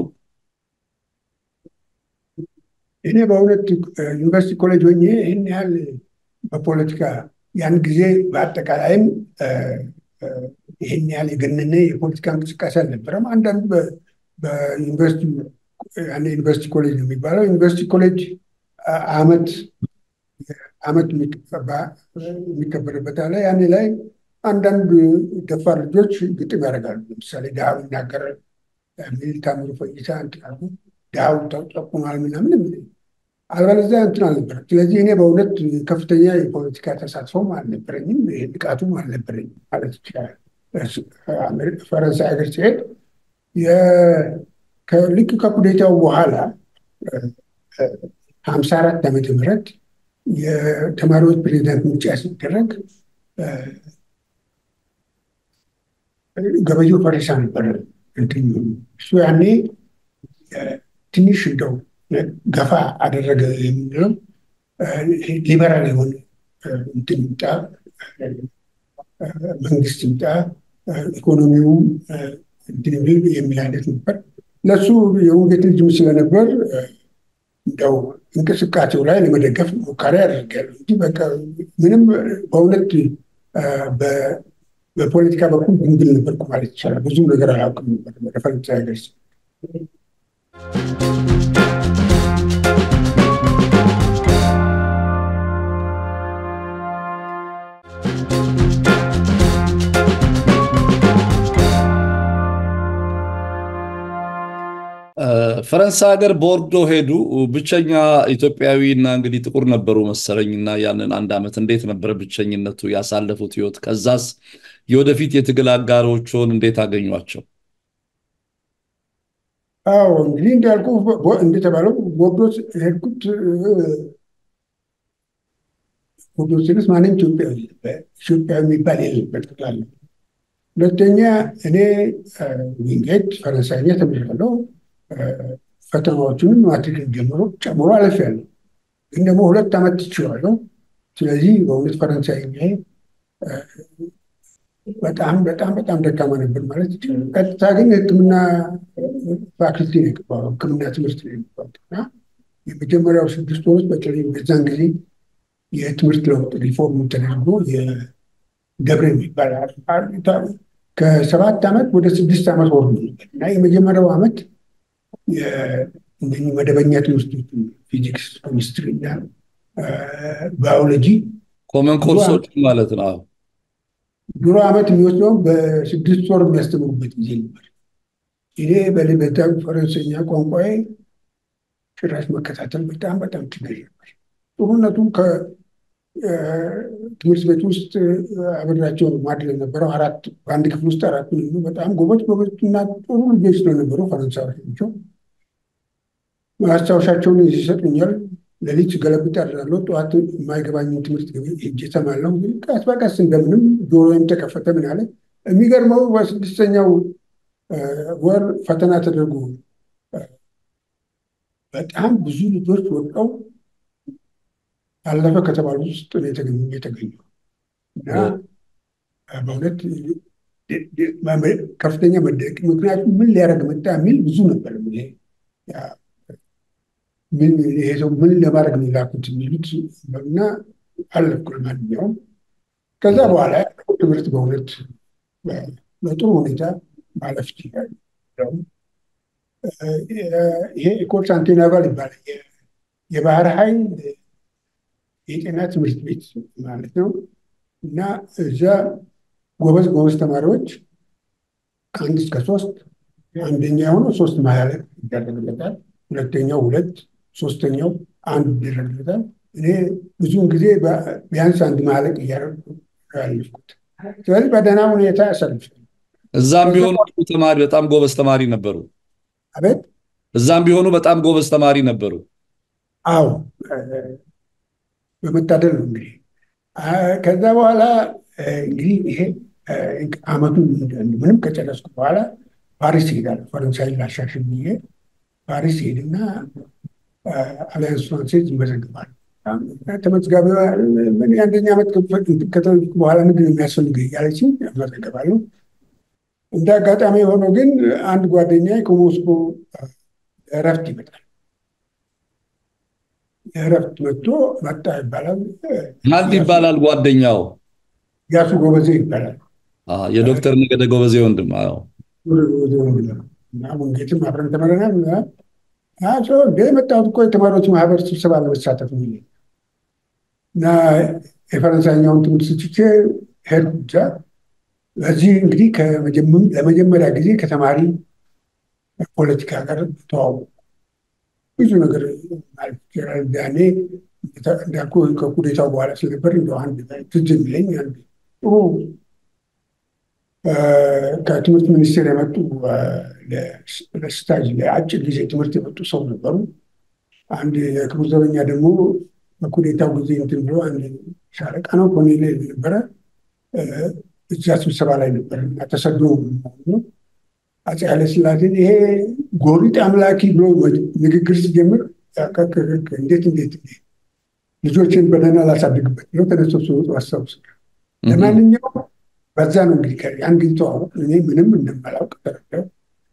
እኔ በእውነት ዩኒቨርሲቲ ኮሌጅ ሆኜ ይህን ያህል በፖለቲካ ያን ጊዜ በአጠቃላይም ይህን ያህል የገነነ የፖለቲካ እንቅስቃሴ አልነበረም። አንዳንዱ በዩኒቨርሲቲ ዩኒቨርሲቲ ኮሌጅ ነው የሚባለው ዩኒቨርሲቲ ኮሌጅ አመት አመት የሚከበርበት አለ። ያኔ ላይ አንዳንድ ደፋር ልጆች ግጥም ያደርጋሉ። ለምሳሌ ድሃው ይናገራል የሚል ታምሩ ፈይሳ እንትን ድሃው ተጠቁሟል ምናምን የሚል አልበለዚያ እንትን አልነበረም። ስለዚህ እኔ በእውነት ከፍተኛ የፖለቲካ ተሳትፎም አልነበረኝም፣ ንቃቱም አልነበረኝም ማለት ይችላል። ፈረንሳይ ሀገር ሲሄድ ልክ ከኩዴታው በኋላ ሀምሳ አራት ዓመተ ምህረት የተማሪዎች ፕሬዚዳንት ምርጫ ሲደረግ ገበየሁ ፈሪሳ ነበር እሱ ያኔ ትንሽ እንደው ገፋ አደረገ የምንለው ሊበራል የሆነ እንትን ይምጣ መንግስት ይምጣ ኢኮኖሚውም እንትን የሚል አይነት ነበር። ለሱ የውንጌት ልጅም ስለነበር እንደው እንቅስቃሴው ላይ ለመደገፍ ሙከራ ያደርጋሉ እንጂ በቃ ምንም በእውነት በፖለቲካ በኩል ድንግል ነበርኩ ማለት ይቻላል። ብዙ ነገር አላውቅም ነበር ወደ ፈረንሳይ ሀገር ፈረንሳይ ሀገር ቦርዶ ሄዱ። ብቸኛ ኢትዮጵያዊ እና እንግዲህ ጥቁር ነበሩ መሰለኝ እና ያንን አንድ ዓመት እንዴት ነበረ ብቸኝነቱ ያሳለፉት ህይወት? ከዛስ የወደፊት የትግል አጋሮችን እንዴት አገኟቸው? አዎ እንግዲህ እንዳልኩ እንደተባለው ቦርዶ ሄድኩት። ቦርዶ ስልስ ማንም ኢትዮጵያዊ ኢትዮጵያዊ የሚባል የለበት ጠቅላላ። ሁለተኛ እኔ ዊንጌት ፈረንሳይኛ ተምሬያለሁ። ፈተናዎቹንም ማትሪክን ጀምሮ ጨምሮ አልፌያለሁ። ግን ደግሞ ሁለት ዓመት ትችላለሁ። ስለዚህ በእውነት ፈረንሳይኛ በጣም በጣም በጣም ደካማ ነበር ማለት ይችላል። ቀጥታ ግን ሕክምና ፋክልቲ ነው የገባው ሕክምና ትምህርት ነው የገባሁት እና የመጀመሪያው ስድስት ወሮች በተለይ በዛን ጊዜ የትምህርት ለውጥ ሪፎርም ተደርጎ የገብረ የሚባል ከሰባት ዓመት ወደ ስድስት ዓመት ወርዶ ነበር እና የመጀመሪያው ዓመት መደበኛ ትምህርቶች ፊዚክስ፣ ኬሚስትሪ እና ባዮሎጂ ኮመን ኮርሶች ማለት ነው። ድሮ ዓመት የሚወስደው በስድስት ወር የሚያስተምሩበት ጊዜ ነበር። እኔ በልበታዊ ፈረንሰኛ ቋንቋዬ ጭራሽ መከታተል በጣም በጣም ችግር ነበር። ጥሩነቱ ከትምህርት ቤት ውስጥ አብሬያቸው ማድረግ ነበረው። አራት በአንድ ክፍል ውስጥ አራት በጣም ጎበዝ ጎበዝ እና ጥሩ ልጆች ስለነበሩ ፈረንሳዮች ናቸው። ማስታወሻቸውን ይሰጡኛል። ሌሊት ገለብጥ አድራለሁ። ጠዋት የማይገባኝን ትምህርት ሄጄ እሰማለሁ። ቀስ በቀስ እንደምንም ጆሮዬም ተከፈተ። ምን አለ የሚገርመው በስድስተኛው ወር ፈተና ተደርጎ በጣም ብዙ ልጆች ወድቀው አለፈ ከተባሉት ውስጥ የተገኙ የተገኙ እና በእውነት ከፍተኛ መደቅ ምክንያቱም ምን ሊያደርግ መጣ የሚል ብዙ ነበር። ይሄ ሰው ምን ለማድረግ ነው የላኩት የሚሉት እና አለፍኩ። ለማንኛውም ከዛ በኋላ ትምህርት በእውነት በጥሩ ሁኔታ ማለፍ ይችላል። ይሄ ኢኮል ሳንቲናቫል ይባላል። የባህር ኃይል የጤና ትምህርት ቤት ማለት ነው እና እዛ ጎበዝ ጎበዝ ተማሪዎች ከአንድ እስከ ሶስት አንደኛ የሆነው ሶስት ማያለቅ ይደረግለታል። ሁለተኛው ሁለት፣ ሶስተኛው አንድ ይደረግለታል። እኔ ብዙውን ጊዜ ቢያንስ አንድ ማለቅ እያደረጉ ያለፍኩት። ስለዚህ በደህና ሁኔታ ያሳልፋል። እዛም ቢሆኑ ተማሪ በጣም ጎበዝ ተማሪ ነበሩ። አቤት እዛም ቢሆኑ በጣም ጎበዝ ተማሪ ነበሩ። አዎ በመታደል ነው እንግዲህ። ከዛ በኋላ እንግዲህ ይሄ አመቱ ምንም ከጨረስኩ በኋላ ፓሪስ ይሄዳል። ፈረንሳይ ላሻሽል ብዬ ፓሪስ ሄድና አሊያንስ ፍራንሴዝ ይመዘግባል። ተመዝጋቢ የአንደኛ ዓመት ከተመዘገብኩ በኋላ ምንድን ነው የሚያስፈልግ እያለችኝ እመዘገባለሁ። እንደ አጋጣሚ የሆነው ግን አንድ ጓደኛ ከሞስኮ እረፍት ይመጣል። እረፍት መጥቶ መጣ ይባላል። ማን ይባላል ጓደኛው? ያሱ ጎበዜ ይባላል። የዶክተር ነገደ ጎበዜ ወንድም። ጎበዜ ወንድም ነው እና ወንጌትም አብረን ተመረናል። እንደ የመጣሁት እኮ የተማሪዎች ማህበር ስብሰባ ለመሳተፍ ነው እና የፈረንሳይኛውን ትምህርት ስችቼ ሄድኩ ብቻ። በዚህ እንግዲህ ለመጀመሪያ ጊዜ ከተማሪ ፖለቲካ ጋር ተዋወቁ። ብዙ ነገር ማለት ይቻላል። ያኔ እንዳልኩ ከኩዴታው በኋላ ስለነበር እንደ አንድ ትዝ የሚለኝ አንድ ጥሩ ከትምህርት ሚኒስቴር የመጡ ለስታጅ ለአጭር ጊዜ ትምህርት የመጡ ሰው ነበሩ። አንድ የክቡር ዘበኛ ደግሞ በኩዴታው ጊዜ እንትን ብሎ አንድ ሻለቃ ነው ኮሎኔል ነበረ። እዛ ስብሰባ ላይ ነበር እና ተሰዶ ነው አፄ ኃይለሥላሴን ይሄ ጎሪጥ አምላኪ ብሎ ንግግር ሲጀምር እንዴት እንዴት ልጆችን በደህና ላሳድግበት ብሎ ተነስቶ ሲወጡ አስታውስ። ለማንኛውም በዛ ነው እንግዲህ ያን ጊዜ ተዋወቅ። እኔ ምንም እንደማላውቅ ተረዳሁ።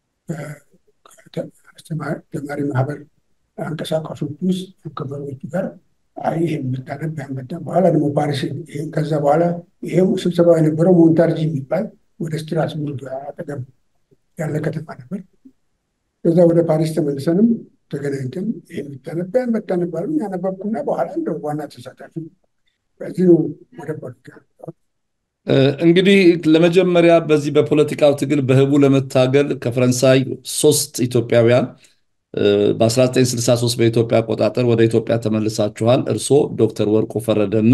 ተማሪ ማህበር አንቀሳቃሾች ውስጥ ከመሪዎቹ ጋር ይህ የምታነብ ያመጣ በኋላ ደግሞ ፓሪስ ከዛ በኋላ ይሄው ስብሰባ የነበረው ሞንታርጂ የሚባል ወደ ስትራስቡርግ አጠገብ ያለ ከተማ ነበር። ከዛ ወደ ፓሪስ ተመልሰንም ተገናኝተን ይህ የምታነብ ያመጣ ነበር ያነበብኩና በኋላ እንደ ዋና ተሳታፊ በዚህ ነው ወደ ፖለቲካ እንግዲህ ለመጀመሪያ በዚህ በፖለቲካው ትግል በህቡ ለመታገል ከፈረንሳይ ሶስት ኢትዮጵያውያን በ1963 በኢትዮጵያ አቆጣጠር ወደ ኢትዮጵያ ተመልሳችኋል። እርስዎ ዶክተር ወርቁ ፈረደ እና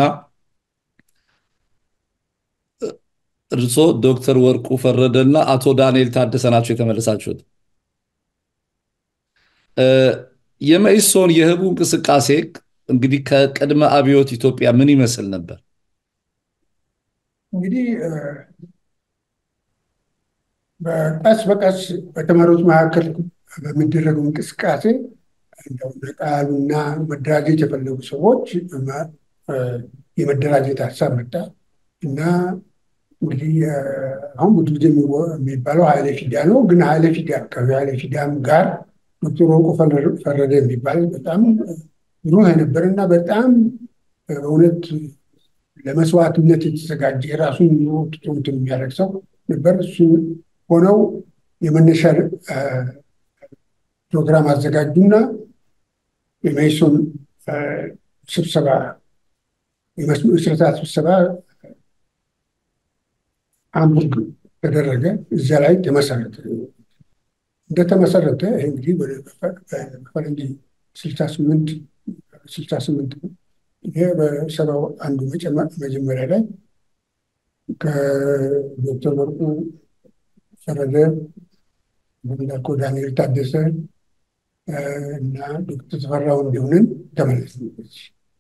እርስዎ ዶክተር ወርቁ ፈረደ እና አቶ ዳንኤል ታደሰ ናቸው የተመለሳችሁት። የመኢሶን የህቡ እንቅስቃሴ እንግዲህ ከቅድመ አብዮት ኢትዮጵያ ምን ይመስል ነበር? እንግዲህ በቀስ በቀስ በተማሪዎች መካከል በሚደረገው እንቅስቃሴ እንደው ነቃሉና መደራጀት የፈለጉ ሰዎች የመደራጀት ሀሳብ መጣ እና እንግዲህ አሁን ብዙ ጊዜ የሚባለው ኃይለ ፊዳ ነው። ግን ኃይለ ፊዳ ከኃይለ ፊዳም ጋር ዶክተር ወርቁ ፈረደ የሚባል በጣም ብሩህ የነበረ እና በጣም እውነት ለመስዋዕትነት የተዘጋጀ የራሱን ኑሮ ትቶ እንትን የሚያደርግ ሰው ነበር። እሱ ሆነው የመነሻ ፕሮግራም አዘጋጁና የመኢሶን ስብሰባ የመስረታ ስብሰባ ሃምቡርግ ተደረገ። እዚያ ላይ ተመሰረተ። እንደተመሰረተ ይህ እንግዲህ በፈረንጅ ስልሳ ስምንት ስልሳ ስምንት ይሄ በሰባው አንዱ መጀመሪያ ላይ ከዶክተር ወርቁ ፈረደ እንዳልከው ዳንኤል ታደሰ እና ዶክተር ተፈራው እንዲሆንን ተመለስንበት።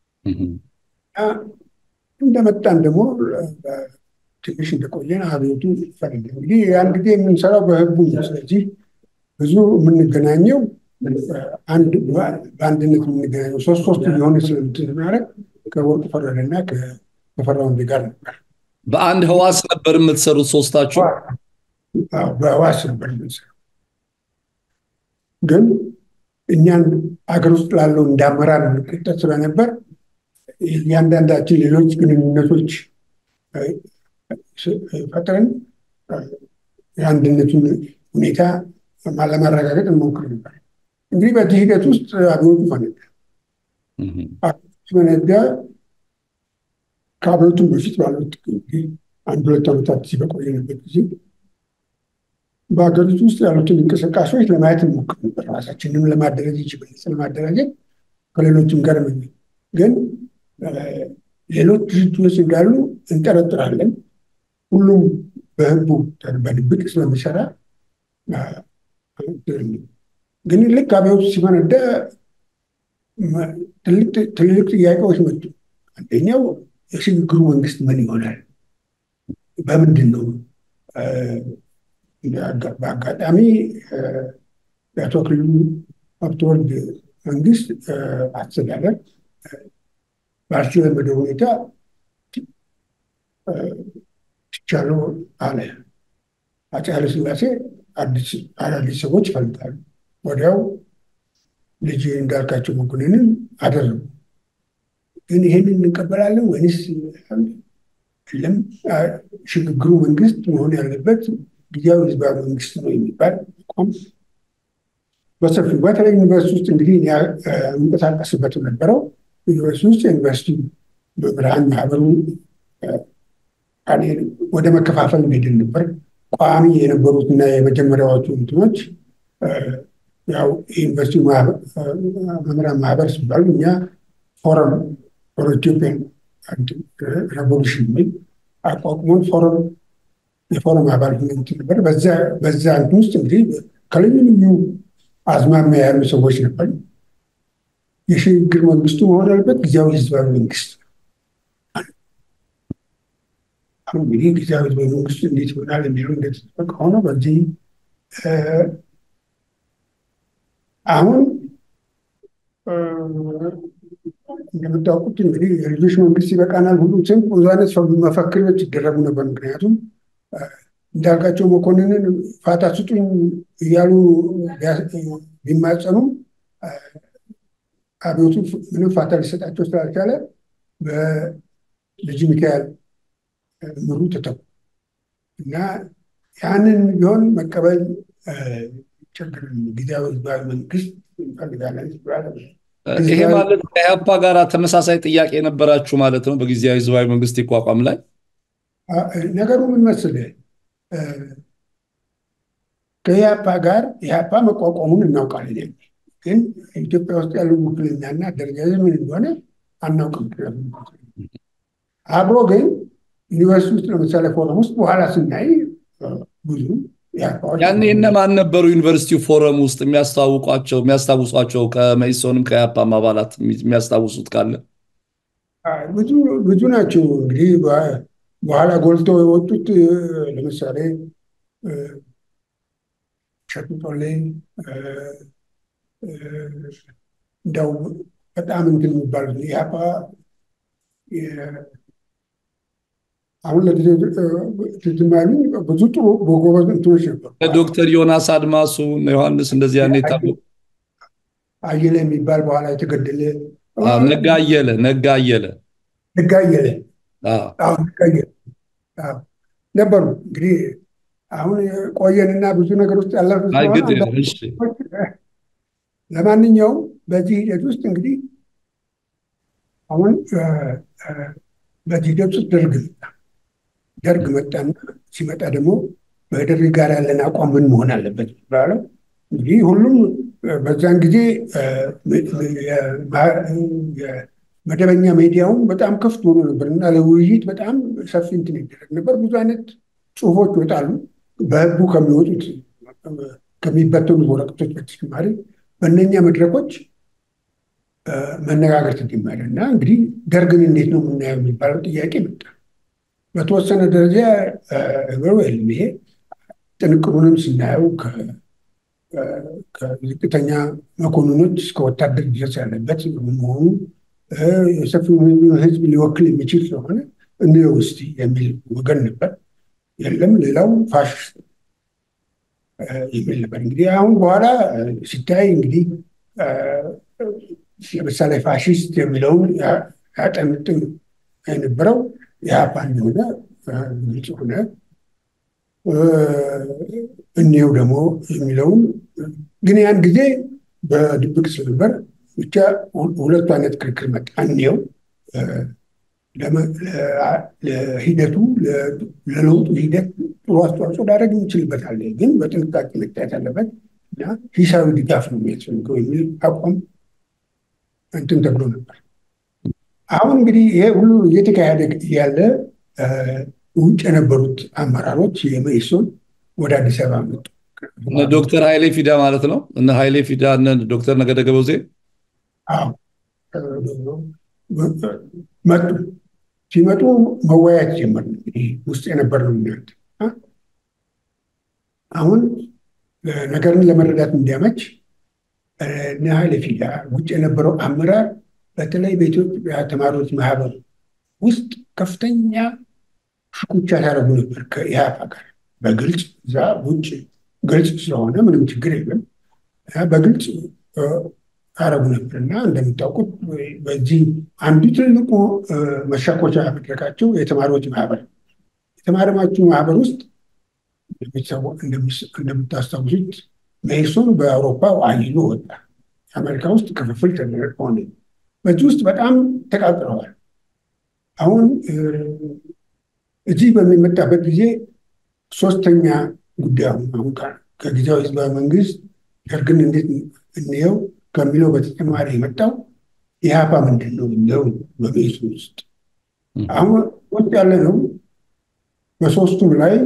እንደመጣን ደግሞ ትንሽ እንደቆየን አብዮቱ ፈረደ። እንግዲህ ያን ጊዜ የምንሰራው በህቡ ነው። ስለዚህ ብዙ የምንገናኘው አንድ በአንድነት የምንገናኘው ሶስት ሶስት የሆነ ስለምትናረግ ከወርቁ ፈረደና ከተፈራው እንዲ ጋር ነበር። በአንድ ህዋስ ነበር የምትሰሩት ሶስታችሁ? በህዋስ ነበር የምንሰራው። ግን እኛን አገር ውስጥ ላለው እንዳመራር እንቆጠር ስለነበር እያንዳንዳችን ሌሎች ግንኙነቶች ፈጥረን የአንድነቱን ሁኔታ ለማረጋገጥ እንሞክር ነበር። እንግዲህ በዚህ ሂደት ውስጥ አብዮቱ ፈነዳ። ፈነዳ። ከአብዮቱም በፊት ባሉት አንድ ሁለት ዓመታት እዚህ በቆየንበት ጊዜ በሀገሪቱ ውስጥ ያሉትን እንቅስቃሴዎች ለማየት እንሞክር ነበር። ራሳችንም ለማደራጀት ይችላል ለማደራጀት ከሌሎችም ጋር ግን ሌሎች ድርጅቶች እንዳሉ እንጠረጥራለን። ሁሉም በህቡ በድብቅ ስለሚሰራ ግን ልክ አብዮቱ ሲፈነዳ ትልልቅ ጥያቄዎች መጡ። አንደኛው የሽግግሩ መንግስት ምን ይሆናል? በምንድን ነው? በአጋጣሚ የአቶ አክሊሉ ሀብተወልድ መንግስት አስተዳደር ባልተለመደ ሁኔታ ትቻለው አለ። አፄ ኃይለሥላሴ አዳዲስ ሰዎች ይፈልጋሉ። ወዲያው ልጅ እንዳልካቸው መኮንንን አደረጉ። ግን ይህንን እንቀበላለን ወይንስ የለም ሽግግሩ መንግስት መሆን ያለበት ጊዜያዊ ህዝባዊ መንግስት ነው የሚባል አቋም በሰፊው በተለይ ዩኒቨርሲቲ ውስጥ እንግዲህ የምንቀሳቀስበት ነበረው ዩኒቨርሲቲ ውስጥ የዩኒቨርሲቲ ብርሃን ማህበሩ ወደ መከፋፈል ሄድን ነበር። ቋሚ የነበሩትና የመጀመሪያዎቹ እንትኖች ያው የዩኒቨርሲቲ መምህራን ማህበር ሲባሉ እኛ ፎረም ፎር ኢትዮጵያን ሬቮሉሽን የሚል አቋቁሞን ፎረም የፎረም አባል ሁነት ነበር። በዛ እንትን ውስጥ እንግዲህ ከልዩ ልዩ አዝማሚያ ያሉ ሰዎች ነበር። የሽግግር መንግስቱ መሆን ያለበት ጊዜያዊ ህዝባዊ መንግስት አሁን እንግዲህ ጊዜያዊ ህዝባዊ መንግስቱ እንዴት ይሆናል የሚለው እንደተጠበቀ ሆኖ በዚህ አሁን እንደምታውቁት እንግዲህ የልጆች መንግስት ይበቃናል ሁሉ ስም ብዙ አይነት መፈክሮች ይደረጉ ነበር። ምክንያቱም እንዳልካቸው መኮንንን ፋታ ስጡኝ እያሉ ቢማጸኑም አብዮቱ ምንም ፋታ ሊሰጣቸው ስላልቻለ በልጅ ሚካኤል ምሩ ተተኩ እና ያንን ቢሆን መቀበል ችግር ጊዜያዊ ህዝባዊ መንግስት እንፈልጋለን ይባላል። ይሄ ማለት ከኢህአፓ ጋር ተመሳሳይ ጥያቄ የነበራችሁ ማለት ነው? በጊዜያዊ ህዝባዊ መንግስት ይቋቋም ላይ ነገሩ ምን መሰለህ፣ ከኢህአፓ ጋር ኢህአፓ መቋቋሙን እናውቃለን። ግን ኢትዮጵያ ውስጥ ያለው ውክልናና አደረጃጀት ምን እንደሆነ አናውቅም። አብሮ ግን ዩኒቨርሲቲ ውስጥ ለምሳሌ ፎረም ውስጥ በኋላ ስናይ ብዙ ያኔ እነማን ነበሩ ዩኒቨርሲቲው ፎረም ውስጥ የሚያስታውቋቸው የሚያስታውሷቸው ከመኢሶንም ከኢህአፓም አባላት የሚያስታውሱት ካለ ብዙ ብዙ ናቸው። እንግዲህ በኋላ ጎልተው የወጡት ለምሳሌ ሸቱ ጦሌ እንደው በጣም እንትን የሚባሉት ኢህአፓ አሁን ለጊዜው ትዝም ያሉኝ ብዙ ጥሩ በጎበዝ እንትኖች ነበሩ። ዶክተር ዮናስ አድማሱ ዮሐንስ እንደዚህ ያኔ የታወቁ አየለ የሚባል በኋላ የተገደለ ነጋ አየለ ነጋ አየለ ነጋ አየለ ነጋ አየለ ነበሩ። እንግዲህ አሁን ቆየንና ብዙ ነገር ውስጥ ያለፉ ለማንኛውም በዚህ ሂደት ውስጥ እንግዲህ አሁን በዚህ ሂደት ውስጥ ደርግ መጣ። ደርግ መጣና ሲመጣ ደግሞ በደርግ ጋር ያለን አቋም ምን መሆን አለበት ይባለው። እንግዲህ ሁሉም በዛን ጊዜ መደበኛ ሚዲያውም በጣም ክፍት ሆኖ ነበር እና ለውይይት በጣም ሰፊ እንትን ይደረግ ነበር። ብዙ አይነት ጽሁፎች ይወጣሉ። በህቡ ከሚወጡት ከሚበተኑት ወረቀቶች በተጨማሪ በእነኛ መድረኮች መነጋገር ተጀመረ እና እንግዲህ ደርግን እንዴት ነው የምናየው የሚባለው ጥያቄ መጣ። በተወሰነ ደረጃ ነገሩ የለም። ይሄ ጥንቅሩንም ስናየው ከዝቅተኛ መኮንኖች እስከ ወታደር ድረስ ያለበት መሆኑ የሰፊውን ህዝብ ሊወክል የሚችል ስለሆነ እንየው እስቲ የሚል ወገን ነበር። የለም ሌላው ፋሽስት የሚል ነበር። እንግዲህ አሁን በኋላ ሲታይ እንግዲህ ለምሳሌ ፋሽስት የሚለውን ያጠምጥም የነበረው ኢህአፓ እንደሆነ ግልጽ ሆነ። እኒው ደግሞ የሚለውን ግን ያን ጊዜ በድብቅ ስለነበር ብቻ ሁለቱ አይነት ክርክር መጣ። እኒው ለሂደቱ ለለውጡ ሂደት ጥሩ አስተዋጽኦ ሊያደርግ ይችልበታል። ግን በጥንቃቄ መታየት አለበት እና ሂሳዊ ድጋፍ ነው የሚያስፈልገው የሚል አቋም እንትን ተብሎ ነበር። አሁን እንግዲህ ይሄ ሁሉ እየተካሄደ ያለ ውጭ የነበሩት አመራሮች የመኢሶን ወደ አዲስ አበባ መጡ። ዶክተር ኃይሌ ፊዳ ማለት ነው። እነ ኃይሌ ፊዳ እነ ዶክተር ነገደ ገበዜ መጡ። ሲመጡ መወያየት ጀመር። እንግዲህ ውስጥ የነበር ነው የሚያድ አሁን ነገርን ለመረዳት እንዲያመች እነ ኃይሌ ፊዳ ውጭ የነበረው አመራር በተለይ በኢትዮጵያ ተማሪዎች ማህበር ውስጥ ከፍተኛ ሽኩቻ ሲያደርጉ ነበር ከኢህአፓ ጋር በግልጽ እዛ ውጭ ግልጽ ስለሆነ ምንም ችግር የለም። በግልጽ አረጉ ነበር እና እንደምታውቁት በዚህ አንዱ ትልቁ መሻኮቻ መድረካቸው የተማሪዎች ማህበር የተማሪዎቹ ማህበር ውስጥ እንደምታስታውሱት መኢሶን በአውሮፓ አይሎ ወጣ። አሜሪካ ውስጥ ክፍፍል ሆነ። በዚህ ውስጥ በጣም ተቃጥረዋል። አሁን እዚህ በሚመጣበት ጊዜ ሶስተኛ ጉዳይ አሁን ከጊዜያዊ ህዝባዊ መንግስት ደርግን እንዴት እንየው ከሚለው በተጨማሪ የመጣው ኢህአፓ ምንድን ነው የሚለው በመኢሶን ውስጥ አሁን ውስጥ ያለ ነው። በሶስቱም ላይ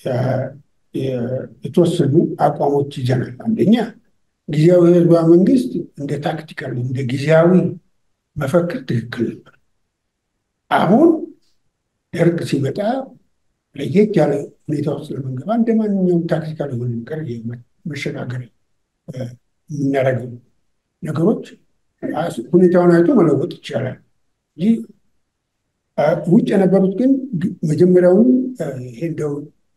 የተወሰኑ አቋሞች ይዘናል። አንደኛ ጊዜያዊ ህዝባዊ መንግስት እንደ ታክቲካል እንደ ጊዜያዊ መፈክር ትክክል ነበር። አሁን ደርግ ሲመጣ ለየት ያለ ሁኔታ ውስጥ ለመንገባ እንደ ማንኛውም ታክቲካል የሆነ ነገር መሸጋገር የምናደርገው ነገሮች ሁኔታውን አይቶ መለወጥ ይቻላል እንጂ ውጭ የነበሩት ግን መጀመሪያውን ይሄ እንደው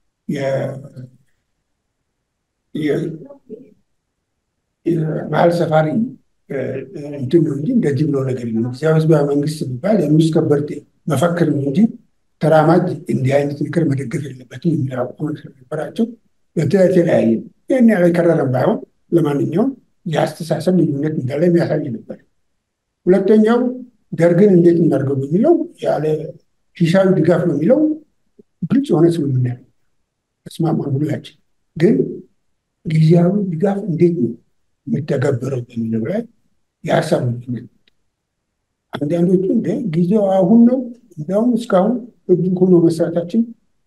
መሀል ሰፋሪ እንትን ነው እንጂ እንደዚህ ብሎ ነገር የለም። ጊዜያዊ ህዝባዊ መንግስት የሚባል የንጉስ ከበርቴ መፈክር ነው እንጂ ተራማጅ እንዲህ አይነት ምክር መደገፍ የለበትም የሚል አቋም ስለነበራቸው የተለያየ ይህን ያለ ከረረም ባይሆን ለማንኛውም የአስተሳሰብ ልዩነት እንዳለ የሚያሳይ ነበር። ሁለተኛው ደርግን እንዴት እናድርገው የሚለው ያለ ሂሳዊ ድጋፍ ነው የሚለው ግልጽ የሆነ ስምምነት ተስማማን ሁላችን። ግን ጊዜያዊ ድጋፍ እንዴት ነው የሚተገበረው በሚለው ላይ የሀሳብ ልዩነት አንዳንዶቹ እንደ ጊዜው አሁን ነው እንዲያውም እስካሁን ህግ ሆኖ መስራታችን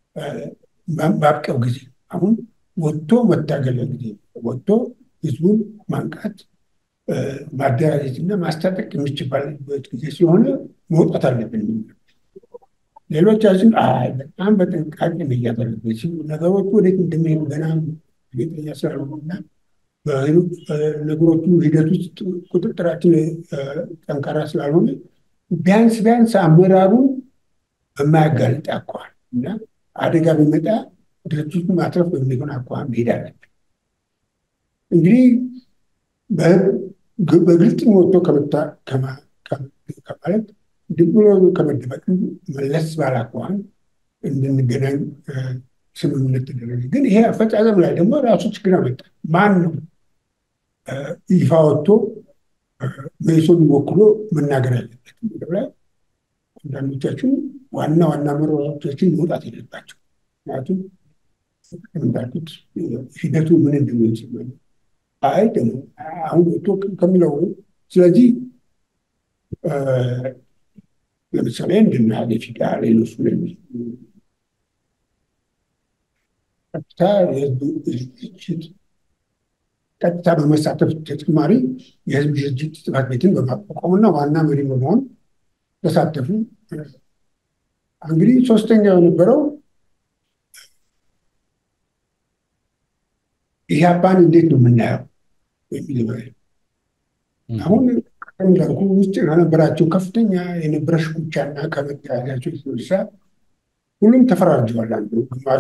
ባብቀው ጊዜ አሁን ወጥቶ መታገለ ጊዜ ወጥቶ ህዝቡን ማንቃት ማደራጀትና ማስታጠቅ የሚችባልበት ጊዜ ስለሆነ መውጣት አለብን። ሌሎቻችን አይ በጣም በጥንቃቄ መያዝ አለብን ሲሉ ነገሮቹ ወዴት እንደሚሄዱ ገና እርግጠኛ ስላልሆኑና ነገሮቹ ሂደት ውስጥ ቁጥጥራችን ጠንካራ ስላልሆነ ቢያንስ ቢያንስ አመራሩን በማያጋልጥ አኳኋን እና አደጋ ቢመጣ ድርጅቱን ማትረፍ በሚሆን አኳኋን መሄድ አለብን። እንግዲህ በግልጽ ወጥቶ ከማለት ድም ብሎ ከመደበቅ መለስ ባለ አኳኋን እንድንገናኝ ስምምነት ተደረገ። ግን ይሄ አፈጻጸም ላይ ደግሞ ራሱ ችግር አመጣ። ማን ነው ይፋ ወጥቶ መኢሶን ወክሎ መናገር ያለበት የሚለው ላይ አንዳንዶቻችን ዋና ዋና መረጃዎቻችን መውጣት የለባቸው። ምክንያቱም እንዳልኩት ሂደቱ ምን እንደሚሆን ሲሆን አይ ደግሞ አሁን ወጥቶ ከሚለው ስለዚህ ለምሳሌ እንድናለ ፊዳ ሌሎች ቀጥታ የህዝብ ድርጅት ቀጥታ በመሳተፍ ተጨማሪ የህዝብ ድርጅት ጽሕፈት ቤትን በማቋቋምና ዋና መሪ በመሆን ተሳተፉ። እንግዲህ ሶስተኛው የነበረው ኢህአፓን እንዴት ነው የምናየው የሚል አሁን እንዳልኩ ውስጥ ከነበራቸው ከፍተኛ የነበረ ሽኩቻና ከመተያያቸው የተነሳ ሁሉም ተፈራርጀዋል። አንዱ ግማሹ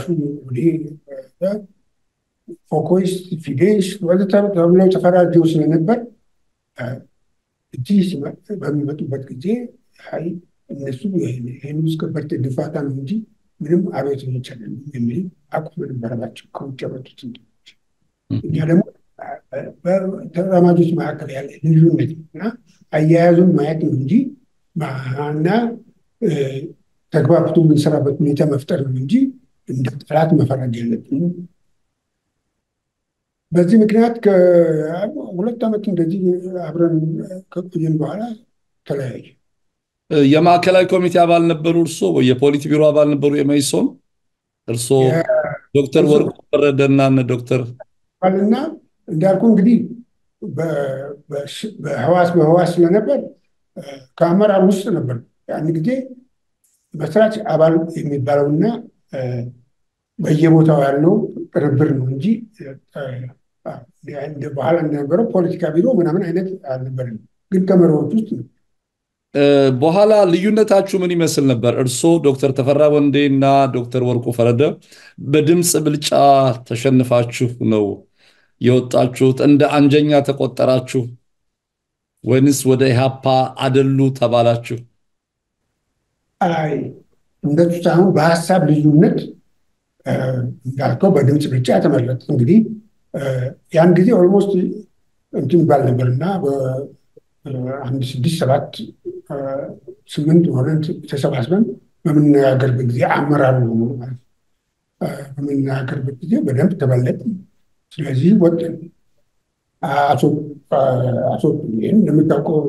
ፎኮይስት፣ ፊዴስ ወዘተ ተብለው ተፈራርጀው ስለነበር እዚህ በሚመጡበት ጊዜ አይ እነሱ ይህን ውስጥ ከበርቴ ድፋታ ነው እንጂ ምንም አቤት ይቻላል የሚል አቋም ነበረባቸው ከውጭ የመጡት እንትኖች። እኛ ደግሞ በተራማጆች መካከል ያለ ልዩነት እና አያያዙን ማየት ነው እንጂ እና ተግባብቶ የምንሰራበት ሁኔታ መፍጠር ነው እንጂ እንደ ጠላት መፈረጅ የለብንም። በዚህ ምክንያት ከሁለት ዓመት እንደዚህ አብረን ከቆየን በኋላ ተለያየ። የማዕከላዊ ኮሚቴ አባል ነበሩ እርሶ? የፖሊት ቢሮ አባል ነበሩ የመኢሶን? እርሶ ዶክተር ወርቁ ፈረደና እነ ዶክተር እና እንዳልኩ እንግዲህ በህዋስ በህዋስ ስለነበር ከአመራር ውስጥ ነበር። ያን ጊዜ መስራች አባል የሚባለውና በየቦታው ያለው ቅርብር ነው እንጂ በኋላ እንደነበረው ፖለቲካ ቢሮ ምናምን አይነት አልነበርም። ግን ከመሪዎች ውስጥ ነው። በኋላ ልዩነታችሁ ምን ይመስል ነበር? እርስዎ ዶክተር ተፈራ ወንዴ እና ዶክተር ወርቁ ፈረደ በድምፅ ብልጫ ተሸንፋችሁ ነው የወጣችሁት? እንደ አንጀኛ ተቆጠራችሁ ወይንስ ወደ ኢህአፓ አደሉ ተባላችሁ? አይ እንደሱ ሳይሆን በሀሳብ ልዩነት እንዳልከው በድምፅ ብልጫ ተመረጥ። እንግዲህ ያን ጊዜ ኦልሞስት እንትን ይባል ነበር እና አንድ ስድስት ሰባት ስምንት ሆነን ተሰባስበን በምንነጋገርበት ጊዜ አመራር ነው ማለት በምንነጋገርበት ጊዜ በደንብ ተበለጥ። ስለዚህ ወጥን አቶ ይህን እንደምታውቀው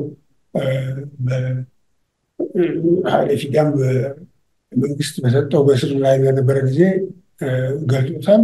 ኃይለ ፊዳም መንግስት በሰጠው በስር ላይ በነበረ ጊዜ ገልጦታል።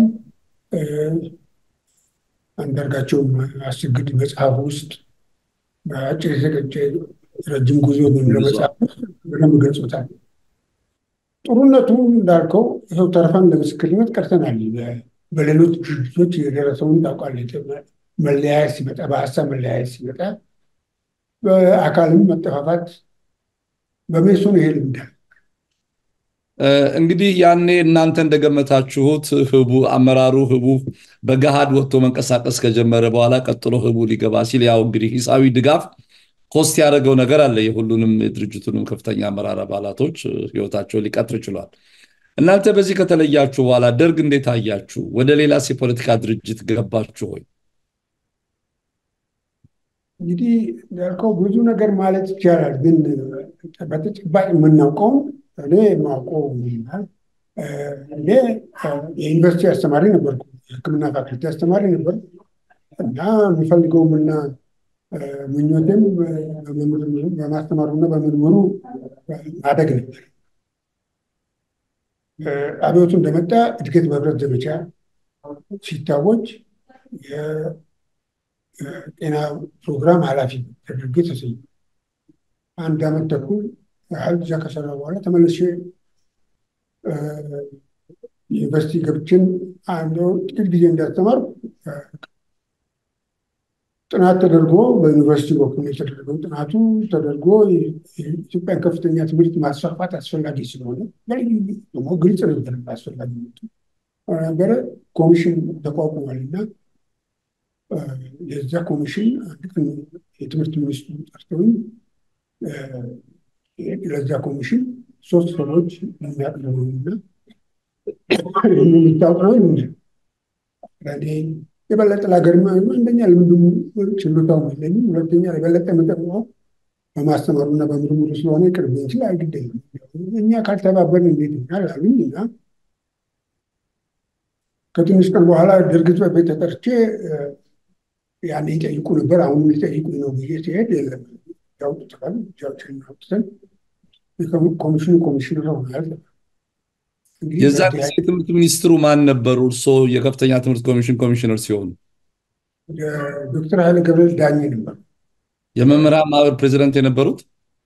አንዳርጋቸውም አስግድ መጽሐፍ ውስጥ በአጭር የተቀጨ ረጅም ጉዞ በሚለው መጽሐፍ በደንብ ገልጾታል። ጥሩነቱ እንዳልከው ይኸው ተርፈን ለምስክርነት ቀርተናል። በሌሎች ድርጅቶች የደረሰውን ታውቃለህ። መለያየት ሲመጣ፣ በሀሳብ መለያየት ሲመጣ፣ በአካልም መጠፋፋት በሜሶን ይሄ ልምዳል። እንግዲህ ያኔ እናንተ እንደገመታችሁት ህቡ አመራሩ ህቡ በገሃድ ወጥቶ መንቀሳቀስ ከጀመረ በኋላ ቀጥሎ ህቡ ሊገባ ሲል ያው እንግዲህ ሂሳዊ ድጋፍ ኮስት ያደረገው ነገር አለ። የሁሉንም የድርጅቱንም ከፍተኛ አመራር አባላቶች ህይወታቸው ሊቀጥር ችሏል። እናንተ በዚህ ከተለያችሁ በኋላ ደርግ እንዴት አያችሁ? ወደ ሌላስ የፖለቲካ ድርጅት ገባችሁ ሆይ? እንግዲህ ያልከው ብዙ ነገር ማለት ይቻላል፣ ግን በተጨባጭ የምናውቀውን እኔ የማውቀው ይላል። እኔ የዩኒቨርሲቲ አስተማሪ ነበርኩ፣ የህክምና ፋክልቲ አስተማሪ ነበር እና የሚፈልገውም እና ምኞቴም በማስተማሩና በምርምሩ ማደግ ነበር። አብዮቱ እንደመጣ እድገት በህብረት ዘመቻ ሲታወጅ የጤና ፕሮግራም ኃላፊ ተደርጌ ተሰየምኩ። አንድ ዓመት ተኩል ያህል እዛ ከሰራ በኋላ ተመልሼ ዩኒቨርሲቲ ገብችን አንድ ጥቂት ጊዜ እንዳስተማር ጥናት ተደርጎ በዩኒቨርሲቲ በኩል የተደረገው ጥናቱ ተደርጎ የኢትዮጵያን ከፍተኛ ትምህርት ማስፋፋት አስፈላጊ ስለሆነ ደግሞ ግልጽ ነበር አስፈላጊነቱ ነበረ። ኮሚሽን ተቋቁሟል እና የዛ ኮሚሽን አንድ ቀን የትምህርት ሚኒስትሩ ጠርተውኝ ለዛ ኮሚሽን ሶስት ሰዎች የሚያቅርቡና የሚታወቅ ነው የበለጠ ለሀገር አንደኛ ልምዱም ችሎታው የለኝም፣ ሁለተኛ የበለጠ የምጠቅመው በማስተማሩና በምርምሩ ስለሆነ ቅርብ እንችል አይግደኝም። እኛ ካልተባበርን እንዴት ይሆናል አሉኝ እና ከትንሽ ቀን በኋላ ደርግ ጽሕፈት ቤት ተጠርቼ ያኔ ይጠይቁ ነበር። አሁን ሊጠይቁ ነው ብዬ ሲሄድ የለም ያውጡታል። እጃችንን አውጥተን ኮሚሽኑ ኮሚሽነር ሆናል። የዛ ጊዜ የትምህርት ሚኒስትሩ ማን ነበሩ? እርስዎ የከፍተኛ ትምህርት ኮሚሽን ኮሚሽነር ሲሆኑ ዶክተር ኃይለ ገብርኤል ዳኜ ነበሩ። የመምህራን ማህበር ፕሬዚደንት የነበሩት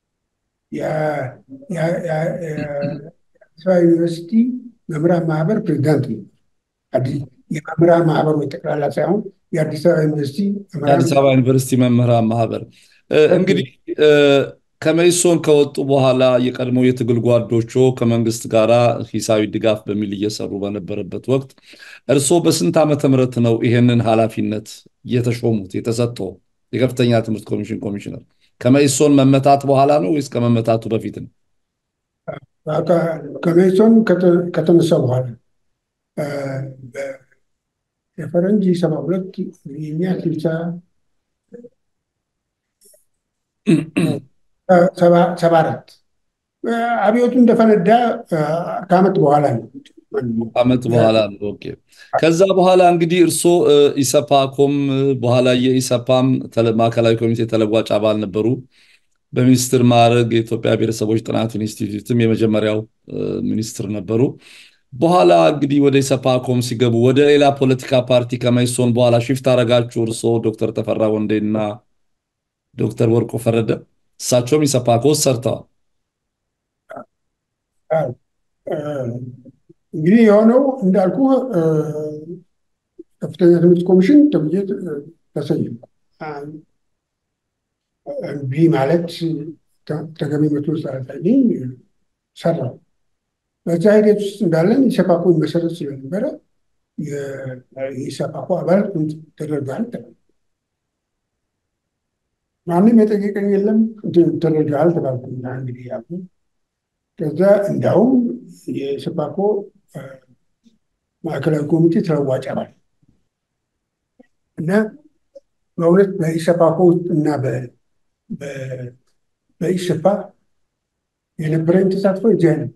የአዲስ አበባ ዩኒቨርሲቲ መምህራን ማህበር ፕሬዚዳንት ነው። የመምህራን ማህበሩ ጠቅላላ ሳይሆን የአዲስ አበባ ዩኒቨርሲቲ የአዲስ አበባ ዩኒቨርሲቲ መምህራን ማህበር እንግዲህ ከመኢሶን ከወጡ በኋላ የቀድሞ የትግል ጓዶቹ ከመንግስት ጋር ሂሳዊ ድጋፍ በሚል እየሰሩ በነበረበት ወቅት እርስዎ በስንት ዓመተ ምህረት ነው ይሄንን ኃላፊነት የተሾሙት የተሰጠው የከፍተኛ ትምህርት ኮሚሽን ኮሚሽነር? ከመኢሶን መመታት በኋላ ነው ወይስ ከመመታቱ በፊት ነው? ከመኢሶን ከተነሳ በኋላ የፈረንጅ ሰባ ሁለት የኛ ስልሳ ሰባ አራት አብዮቱ እንደፈነዳ ከዓመት በኋላ ነው ዓመት በኋላ ነው። ኦኬ። ከዛ በኋላ እንግዲህ እርስዎ ኢሰፓኮም በኋላ የኢሰፓም ማዕከላዊ ኮሚቴ ተለዋጭ አባል ነበሩ። በሚኒስትር ማዕረግ የኢትዮጵያ ብሔረሰቦች ጥናት ኢንስቲትዩትም የመጀመሪያው ሚኒስትር ነበሩ። በኋላ እንግዲህ ወደ ኢሰፓኮም ሲገቡ ወደ ሌላ ፖለቲካ ፓርቲ ከመኢሶን በኋላ ሽፍት አረጋችሁ እርስዎ ዶክተር ተፈራ ወንዴና ዶክተር ወርቁ ፈረደ እሳቸውም ኢሰፓኮ ውስጥ ሰርተዋል። እንግዲህ የሆነው እንዳልኩ ከፍተኛ ትምህርት ኮሚሽን ተብዬ ተሰየምኩ። እምቢ ማለት ተገቢ መስሎ ስላልታየኝ ሰራው። በዛ ሂደት ውስጥ እንዳለን ኢሰፓኮ መሰረት ስለነበረ የኢሰፓኮ አባል ተደርገሃል ተባለ። ማንም የጠየቀኝ የለም። ተደርገሃል ተባልኩ። እንግዲህ ያሉ ከዛ እንዳውም የኢሰፓኮ ማዕከላዊ ኮሚቴ ተለዋጭ አባል እና በእውነት በኢሰፓኮ ውስጥ እና በኢሰፓ የነበረኝ ተሳትፎ እዚህ አይነት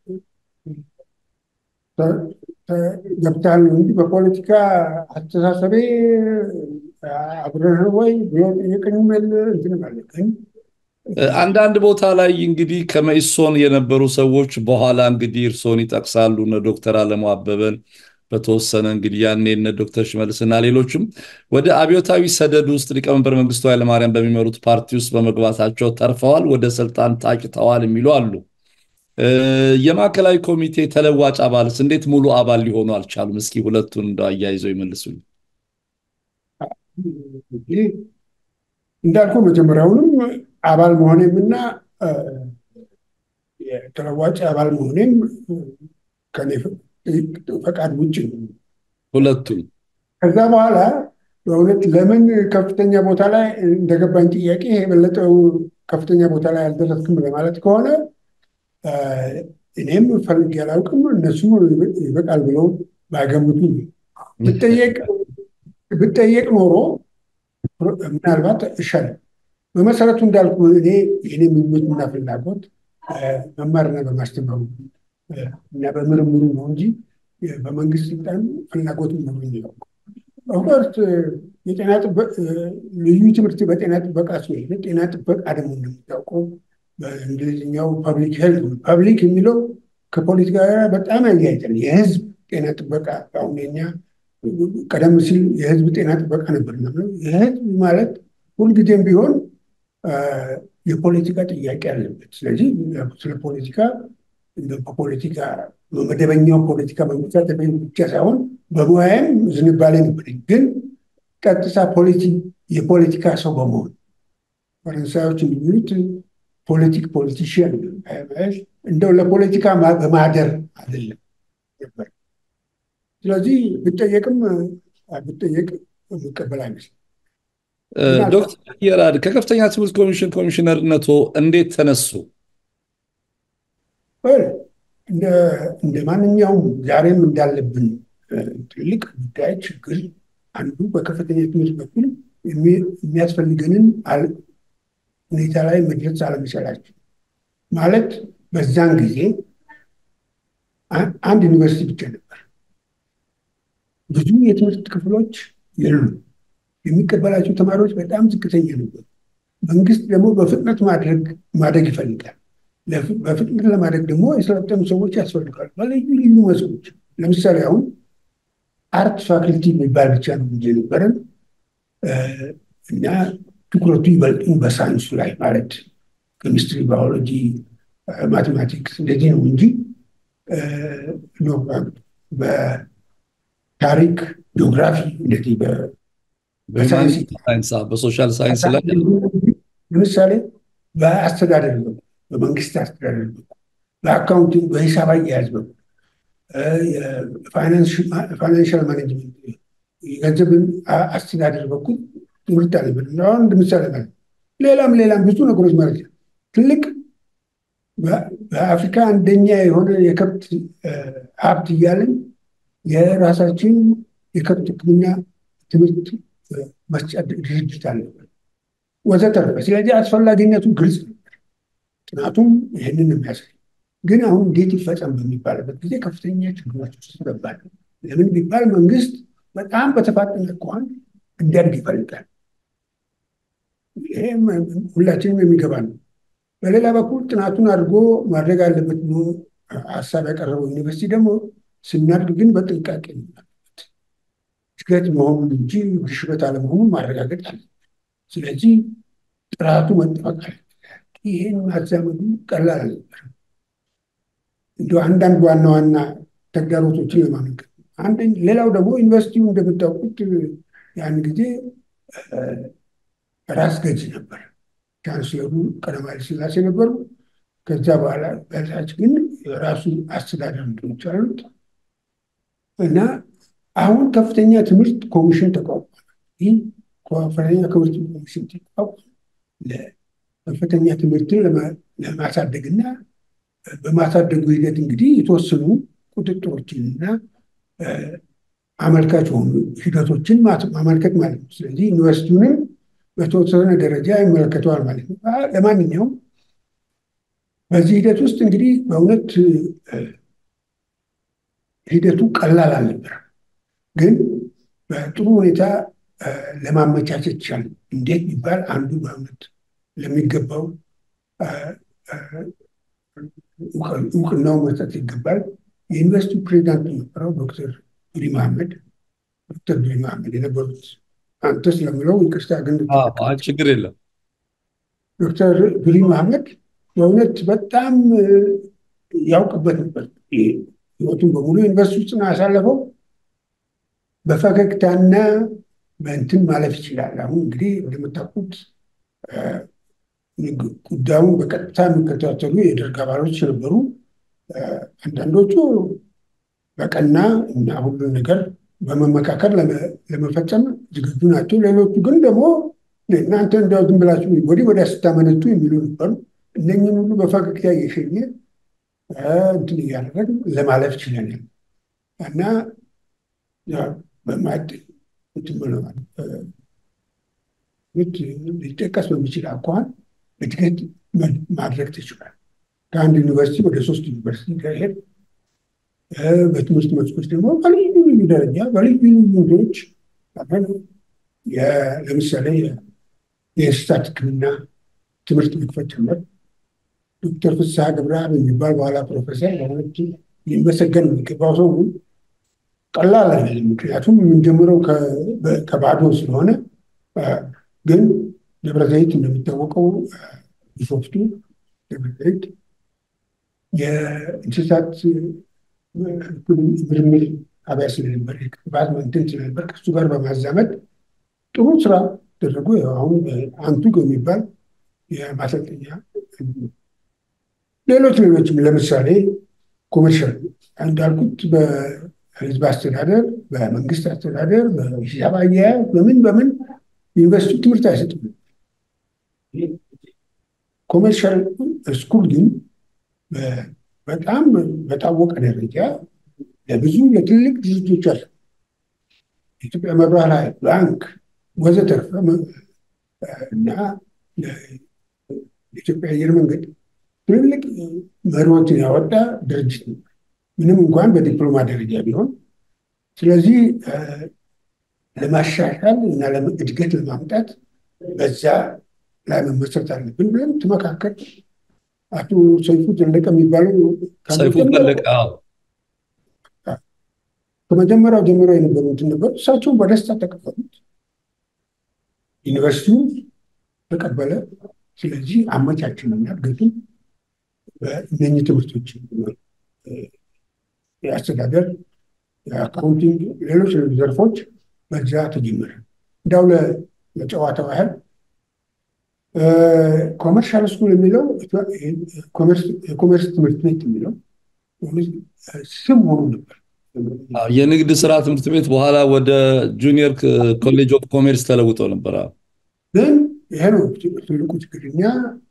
ገብታል ነው እንጂ በፖለቲካ አስተሳሰቤ አብረህ ወይ የቀኙ መል እንትን ማለት ግን አንዳንድ ቦታ ላይ እንግዲህ ከመኢሶን የነበሩ ሰዎች በኋላ እንግዲህ እርስዎን ይጠቅሳሉ። እነ ዶክተር አለሙ አበበን በተወሰነ እንግዲህ ያኔ እነ ዶክተር ሽመልስና ሌሎችም ወደ አብዮታዊ ሰደድ ውስጥ ሊቀመንበር መንግስቱ ኃይለማርያም በሚመሩት ፓርቲ ውስጥ በመግባታቸው ተርፈዋል፣ ወደ ስልጣን ታጭተዋል የሚሉ አሉ። የማዕከላዊ ኮሚቴ ተለዋጭ አባልስ እንዴት ሙሉ አባል ሊሆኑ አልቻሉም? እስኪ ሁለቱን እንደ አያይዘው ይመልሱኝ። እንዳልኩ መጀመሪያውንም አባል መሆኔም እና ተለዋጭ አባል መሆኔም ከኔ ፈቃድ ውጭ ነው። ሁለቱም ከዛ በኋላ በእውነት ለምን ከፍተኛ ቦታ ላይ እንደገባኝ ጥያቄ የበለጠው ከፍተኛ ቦታ ላይ አልደረስክም ለማለት ከሆነ እኔም ፈልጌ አላውቅም። እነሱ ይበቃል ብለው ባይገምቱ ብጠየቅ ኖሮ ምናልባት ይሻላል። በመሰረቱ እንዳልኩ እኔ የኔ ምኞትና ፍላጎት መማርና በማስተማሩ እና በምርምሩ ነው እንጂ በመንግስት ስልጣን ፍላጎት ኖሮኝ ነው። ኦፍኮርስ የጤና ልዩ ትምህርት በጤና ጥበቃ ሲሆን ጤና ጥበቃ ደግሞ እንደምታውቀው በእንግሊዝኛው ፐብሊክ ሄልት ፐብሊክ የሚለው ከፖለቲካ ጋር በጣም ያያይዛል። የህዝብ ጤና ጥበቃ አሁን የኛ ቀደም ሲል የህዝብ ጤና ጥበቃ ነበር። የህዝብ ማለት ሁልጊዜም ቢሆን የፖለቲካ ጥያቄ አለበት። ስለዚህ ስለ ፖለቲካ በፖለቲካ በመደበኛው ፖለቲካ በመሳተፍ ብቻ ሳይሆን በሙያም ዝንባሌ ነበረኝ። ግን ቀጥታ የፖለቲካ ሰው በመሆን ፈረንሳዮች የሚሉት ፖለቲክ ፖለቲሽያን እንደው ለፖለቲካ በማደር አይደለም ነበር። ስለዚህ ብጠየቅም ብጠየቅ የሚቀበል አይመስልም። ዶክተር የራድ ከከፍተኛ ትምህርት ኮሚሽን ኮሚሽነርነቶ እንዴት ተነሱ? እንደ ማንኛውም ዛሬም እንዳለብን ትልቅ ጉዳይ ችግር አንዱ በከፍተኛ ትምህርት በኩል የሚያስፈልገንን ሁኔታ ላይ መድረስ አለመቻላቸው ማለት በዛን ጊዜ አንድ ዩኒቨርሲቲ ብቻ ነበር። ብዙ የትምህርት ክፍሎች የሉም። የሚቀበላቸው ተማሪዎች በጣም ዝቅተኛ ነበሩ። መንግስት ደግሞ በፍጥነት ማደግ ይፈልጋል። በፍጥነት ለማደግ ደግሞ የሰለጠኑ ሰዎች ያስፈልጋሉ በልዩ ልዩ መስኮች። ለምሳሌ አሁን አርት ፋክልቲ የሚባል ብቻ ነው እንጂ ነበረን እና ትኩረቱ ይበልጡን በሳይንሱ ላይ ማለት ኬሚስትሪ፣ ባዮሎጂ፣ ማቴማቲክስ እንደዚህ ነው እንጂ በታሪክ ጂኦግራፊ እንደዚህ በሶሻል ሳይንስ ላይ ለምሳሌ በአስተዳደር በኩል በመንግስት አስተዳደር በኩል በአካውንቲንግ በሂሳብ አያያዝ በኩል ፋይናንሽል ማኔጅመንት የገንዘብን አስተዳደር በኩል ትምህርት አለበት። አሁን እንደ ምሳሌ ማለት ሌላም ሌላም ብዙ ነገሮች ማለት ነው። ትልቅ በአፍሪካ አንደኛ የሆነ የከብት ሀብት እያለን የራሳችን የከብት ሕክምና ትምህርት መስጫ ድርጅት አለበት ወዘተረፈ። ስለዚህ አስፈላጊነቱ ግልጽ ነበር። ጥናቱም ይህንን የሚያሳይ ግን አሁን እንዴት ይፈጸም በሚባልበት ጊዜ ከፍተኛ ችግሮች ውስጥ ገባል። ለምን ቢባል መንግስት በጣም በተፋጠነ አኳኋን እንዲያድግ ይፈልጋል። ይህም ሁላችንም የሚገባ ነው። በሌላ በኩል ጥናቱን አድርጎ ማድረግ አለበት ብሎ ሀሳብ ያቀረበው ዩኒቨርሲቲ ደግሞ ስናድግ ግን በጥንቃቄ አለበት እድገት መሆኑን እንጂ ግሽበት አለመሆኑን ማረጋገጥ አለ። ስለዚህ ጥራቱ መጠበቅ አለ። ይህን ማዛመዱ ቀላል አልነበረም። እንዲ አንዳንድ ዋና ዋና ተግዳሮቶችን ለማመልከት አንደኝ ሌላው ደግሞ ዩኒቨርሲቲው እንደምታውቁት ያን ጊዜ ራስ ገዝ ነበር። ቻንስለሩ ቀዳማዊ ኃይለ ሥላሴ ነበሩ። ከዛ በኋላ በታች ግን የራሱ አስተዳደር እንትኖች አሉት እና አሁን ከፍተኛ ትምህርት ኮሚሽን ተቋቋመ። ይህ ከፍተኛ ትምህርት ኮሚሽን ተቋቋመ ከፍተኛ ትምህርትን ለማሳደግና በማሳደጉ ሂደት እንግዲህ የተወሰኑ ቁጥጥሮችንና አመልካች የሆኑ ሂደቶችን ማመልከት ማለት ነው። ስለዚህ ዩኒቨርሲቲውንም በተወሰነ ደረጃ ይመለከተዋል ማለት ነው። ለማንኛውም በዚህ ሂደት ውስጥ እንግዲህ በእውነት ሂደቱ ቀላል አልነበረም፣ ግን በጥሩ ሁኔታ ለማመቻቸት ይቻል። እንዴት ቢባል አንዱ በእውነት ለሚገባው እውቅናው መስጠት ይገባል። የዩኒቨርሲቲ ፕሬዚዳንት የነበረው ዶክተር ዱሪ መሐመድ ዶክተር ዱሪ መሐመድ የነበሩት አንተ ስለምለው ይቅርታ ግን ችግር የለም። ዶክተር ዱሪ መሐመድ በእውነት በጣም ያውቅበት ነበር። ህይወቱን በሙሉ ዩኒቨርሲቲ ውስጥ ነው ያሳለፈው። በፈገግታና በእንትን ማለፍ ይችላል። አሁን እንግዲህ እንደምታውቁት ጉዳዩን በቀጥታ የሚከታተሉ የደርግ አባሎች ነበሩ። አንዳንዶቹ በቀና እና ሁሉን ነገር በመመካከል ለመፈጸም ዝግጁ ናቸው። ሌሎቹ ግን ደግሞ እናንተ እንዲያው ዝም ብላችሁ ወዲህ ወዲያ ስታመነቱ የሚሉ ነበሩ። እነኝን ሁሉ በፈገግታ እየሸኘ እንትን እያደረግን ለማለፍ ችለናል እና በማድ እንትን ብለዋል ሊጠቀስ በሚችል አኳኋን እድገት ማድረግ ተችሏል። ከአንድ ዩኒቨርሲቲ ወደ ሶስት ዩኒቨርሲቲ ከሄድ በትምህርት መስኮች ደግሞ በልዩ ልዩ ደረጃ በልዩ ልዩ ንዶች ለምሳሌ የእንስሳት ሕክምና ትምህርት መክፈት ጀመር። ዶክተር ፍስሐ ገብረአብ የሚባል በኋላ ፕሮፌሰር በሁለት ሊመሰገን የሚገባው ሰው ቀላል አይደለም። ምክንያቱም የምንጀምረው ከባዶ ስለሆነ ግን ደብረ ዘይት እንደሚታወቀው ቢሾፍቱ ደብረ ዘይት የእንስሳት ምርምር ጣቢያ ስለነበር የክትባት እንትን ስለነበር ከሱ ጋር በማዛመድ ጥሩ ስራ ደረጉ። አሁን አንቱግ የሚባል የማሰልጠኛ ሌሎች ሌሎችም ለምሳሌ ኮመርሻል እንዳልኩት በህዝብ አስተዳደር፣ በመንግስት አስተዳደር፣ በሂሳብ አያያዝ በምን በምን ዩኒቨርሲቲ ትምህርት አይሰጥም። ኮሜርሻል ስኩል ግን በጣም በታወቀ ደረጃ ለብዙ ለትልቅ ድርጅቶች አለ የኢትዮጵያ መብራት ኃይል፣ ባንክ ወዘተርፈ እና የኢትዮጵያ አየር መንገድ ትልልቅ መሪዎችን ያወጣ ድርጅት ነው፣ ምንም እንኳን በዲፕሎማ ደረጃ ቢሆን። ስለዚህ ለማሻሻል እና እድገት ለማምጣት በዛ ላይ መመስረት አለብን ብለን ተመካከል። አቶ ሰይፉ ዘለቀ የሚባለው ሰይፉ ዘለቀ ከመጀመሪያው ጀምሮ የነበሩትን ነበሩ። እሳቸውን በደስታ ተቀበሉት። ዩኒቨርሲቲው ተቀበለ። ስለዚህ አመቻችንና እድገቱን በእነኚህ ትምህርቶች የአስተዳደር፣ የአካውንቲንግ፣ ሌሎች ዘርፎች በዛ ተጀመረ። እንዳው ለጨዋታው ያህል ኮመርሻል ስኩል የሚለው ኮሜርስ ትምህርት ቤት የሚለው ስም ሆኖ ነበር። የንግድ ስራ ትምህርት ቤት በኋላ ወደ ጁኒየር ኮሌጅ ኦፍ ኮሜርስ ተለውጦ ነበር። ግን ይሄ ነው ትልቁ ችግር። እኛ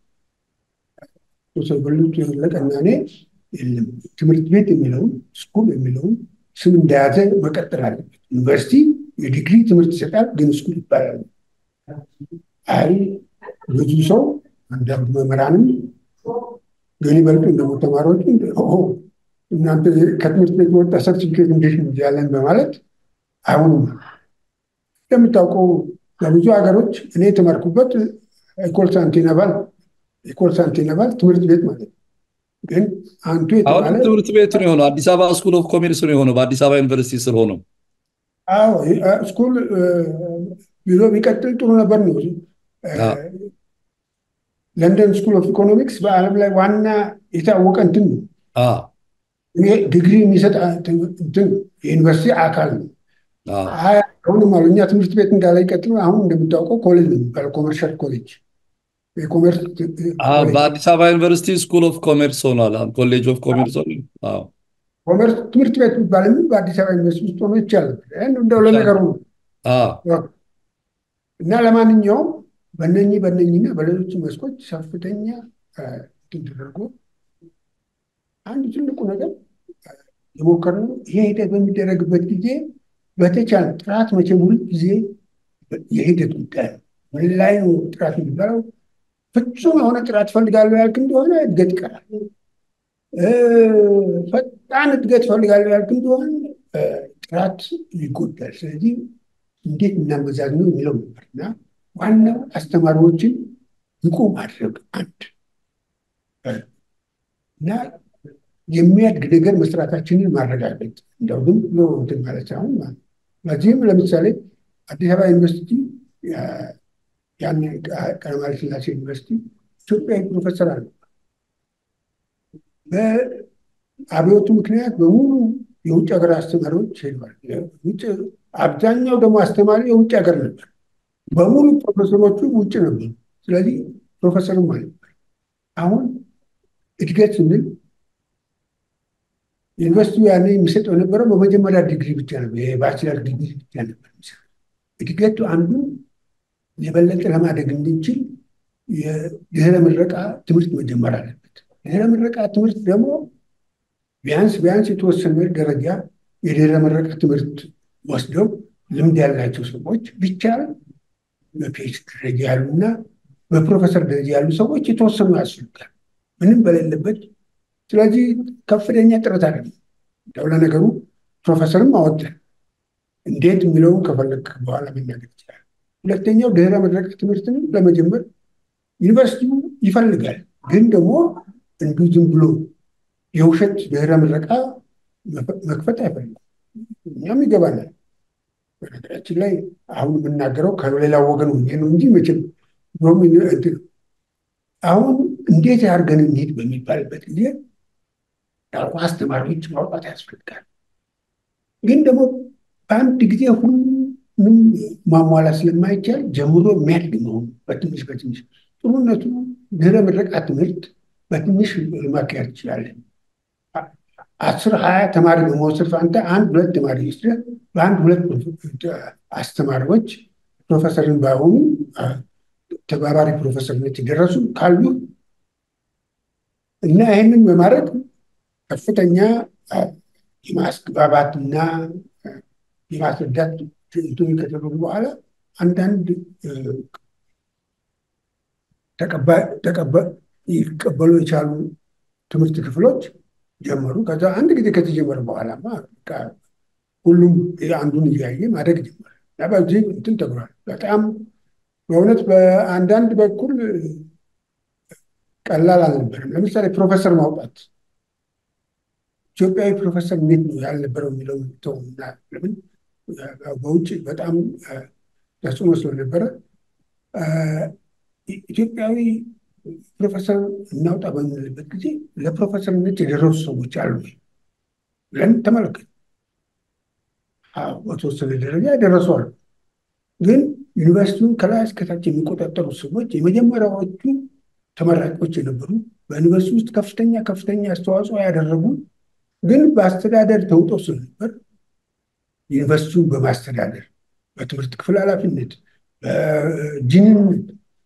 በሉት ለቀና እኔ የለም ትምህርት ቤት የሚለውን ስኩል የሚለውን ስም እንደያዘ መቀጠል አለበት። ዩኒቨርሲቲ የዲግሪ ትምህርት ይሰጣል፣ ግን ስኩል ይባላል። አይ ብዙ ሰው አንዳንድ መምህራንም ግን ይበልጡ ደግሞ ተማሪዎቹ እናንተ ከትምህርት ቤት የወጣ ሰርቲፊኬት እንዴት ነው ያለን በማለት አይሆኑም። እንደምታውቀው በብዙ ሀገሮች እኔ የተማርኩበት ኢኮል ሳንቲነባል ኢኮል ሳንቲነባል ትምህርት ቤት ማለት ነው። ግን አንቱ አሁንም የተባለ ትምህርት ቤት ነው የሆነው። አዲስ አበባ ስኩል ኦፍ ኮሜርስ ነው የሆነው በአዲስ አበባ ዩኒቨርሲቲ ስር ሆነው። አዎ ስኩል ቢሎ ቢቀጥል ጥሩ ነበር ነው። አዎ። ለንደን ስኩል ኦፍ ኢኮኖሚክስ በዓለም ላይ ዋና የታወቀ እንትን ነው። አዎ፣ ይሄ ዲግሪ የሚሰጥ እንትን የዩኒቨርሲቲ አካል ነው። አዎ፣ አይ አሁንም አሉ እኛ ትምህርት ቤት እንዳለ ይቀጥሉ። አሁን እንደምታውቀው ኮሌጅ ነው የሚባለው ኮመርሻል ኮሌጅ የኮሜርስ አዎ። ኮሌጅ በአዲስ አበባ ዩኒቨርሲቲ ስኩል ኦፍ ኮሜርስ ሆኗል። አሁን ኮሌጅ ኦፍ ኮሜርስ ሆኗል። አዎ፣ ኮመርስ ትምህርት ቤት የሚባል በአዲስ አበባ ዩኒቨርሲቲ ውስጥ ሆኖ ይቻላል። እንደው ለነገሩ ነው። አዎ፣ እና ለማንኛውም በነኚህ በነኚህና በሌሎች መስኮች ከፍተኛ እንትን ተደርጎ አንድ ትልቁ ነገር የሞከርነው ይሄ ሂደት በሚደረግበት ጊዜ በተቻለ ጥራት መቼም ሁል ጊዜ የሂደት ጉዳይ ነው። ምን ላይ ነው ጥራት የሚባለው? ፍጹም የሆነ ጥራት ፈልጋለሁ ያልክ እንደሆነ እድገት ይቀራል። ፈጣን እድገት ፈልጋለሁ ያልክ እንደሆነ ጥራት ይጎዳል። ስለዚህ እንዴት እናመዛዝ ነው የሚለው ነበር እና ዋናው አስተማሪዎችን ብቁ ማድረግ አንድ እና የሚያድግ ነገር መስራታችንን ማረጋገጥ እንደው ዝም ብሎ እንትን ማለት ሳይሆን ማለት ነው። በዚህም ለምሳሌ አዲስ አበባ ዩኒቨርሲቲ ያን ቀዳማዊ ሥላሴ ዩኒቨርሲቲ ኢትዮጵያዊ ፕሮፌሰር አለ። በአብዮቱ ምክንያት በሙሉ የውጭ ሀገር አስተማሪዎች ሄደዋል። አብዛኛው ደግሞ አስተማሪ የውጭ ሀገር ነበር። በሙሉ ፕሮፌሰሮቹ ውጭ ነበሩ። ስለዚህ ፕሮፌሰርም አልነበር። አሁን እድገት ስንል ዩኒቨርሲቲው ያኔ የሚሰጠው የነበረው በመጀመሪያ ዲግሪ ብቻ ነበር፣ የባችለር ዲግሪ ብቻ ነበር። እድገቱ አንዱ የበለጠ ለማደግ እንድንችል የድህረ ምረቃ ትምህርት መጀመር አለበት። ድህረ ምረቃ ትምህርት ደግሞ ቢያንስ ቢያንስ የተወሰነ ደረጃ የድህረ ምረቃ ትምህርት ወስደው ልምድ ያላቸው ሰዎች ቢቻል በፒኤችዲ ደረጃ ያሉና በፕሮፌሰር ደረጃ ያሉ ሰዎች የተወሰኑ ያስፈልጋል፣ ምንም በሌለበት። ስለዚህ ከፍተኛ ጥረት አለ። እንደው ለነገሩ ፕሮፌሰርም አወጣን። እንዴት የሚለውን ከፈለግ በኋላ መናገር ይችላል። ሁለተኛው ድህረ ምረቃ ትምህርትንም ለመጀመር ዩኒቨርሲቲው ይፈልጋል፣ ግን ደግሞ እንዲሁ ዝም ብሎ የውሸት ድህረ ምረቃ መክፈት አይፈልግም። እኛም ይገባናል። በነገራችን ላይ አሁን የምናገረው ከሌላ ወገን ሆኜ ነው እንጂ መቼም እንትን አሁን እንዴት አድርገን እንሂድ በሚባልበት ጊዜ ያልኩ አስተማሪዎች ማውጣት ያስፈልጋል። ግን ደግሞ በአንድ ጊዜ ሁሉንም ማሟላት ስለማይቻል ጀምሮ የሚያድግ መሆኑ በትንሽ በትንሽ ጥሩነቱ ድህረ ምረቃ ትምህርት በትንሽ ማካሄድ ትችላለን። አስር ሀያ ተማሪ በመውሰድ ፋንታ አንድ ሁለት ተማሪ ወስደህ በአንድ ሁለት አስተማሪዎች ፕሮፌሰርን ባይሆኑ ተባባሪ ፕሮፌሰርነት የደረሱ ካሉ እና ይህንን በማድረግ ከፍተኛ የማስግባባትና የማስረዳት እንትኑ ከተደረጉ በኋላ አንዳንድ ይቀበሉ የቻሉ ትምህርት ክፍሎች ጀመሩ። ከዛ አንድ ጊዜ ከተጀመረ በኋላማ ሁሉም አንዱን እያየ ማደግ ጀመረ። በዚህ እንትን ተግሯል። በጣም በእውነት በአንዳንድ በኩል ቀላል አልነበረም። ለምሳሌ ፕሮፌሰር ማውጣት ኢትዮጵያዊ ፕሮፌሰር እንዴት ነው ያልነበረው የሚለው ተውና፣ ለምን በውጭ በጣም ተጽዕኖ ስለነበረ ኢትዮጵያዊ ፕሮፌሰር እናውጣ በምንልበት ጊዜ ለፕሮፌሰርነት የደረሱ ሰዎች አሉ ብለን ተመለከት። በተወሰነ ደረጃ የደረሱ አሉ። ግን ዩኒቨርሲቲውን ከላይ እስከታች የሚቆጣጠሩ ሰዎች የመጀመሪያዎቹ ተመራቂዎች የነበሩ በዩኒቨርሲቲ ውስጥ ከፍተኛ ከፍተኛ አስተዋጽኦ ያደረጉ ግን በአስተዳደር ተውጠው ስለነበር ዩኒቨርሲቲውን በማስተዳደር በትምህርት ክፍል ኃላፊነት፣ በጂንነት፣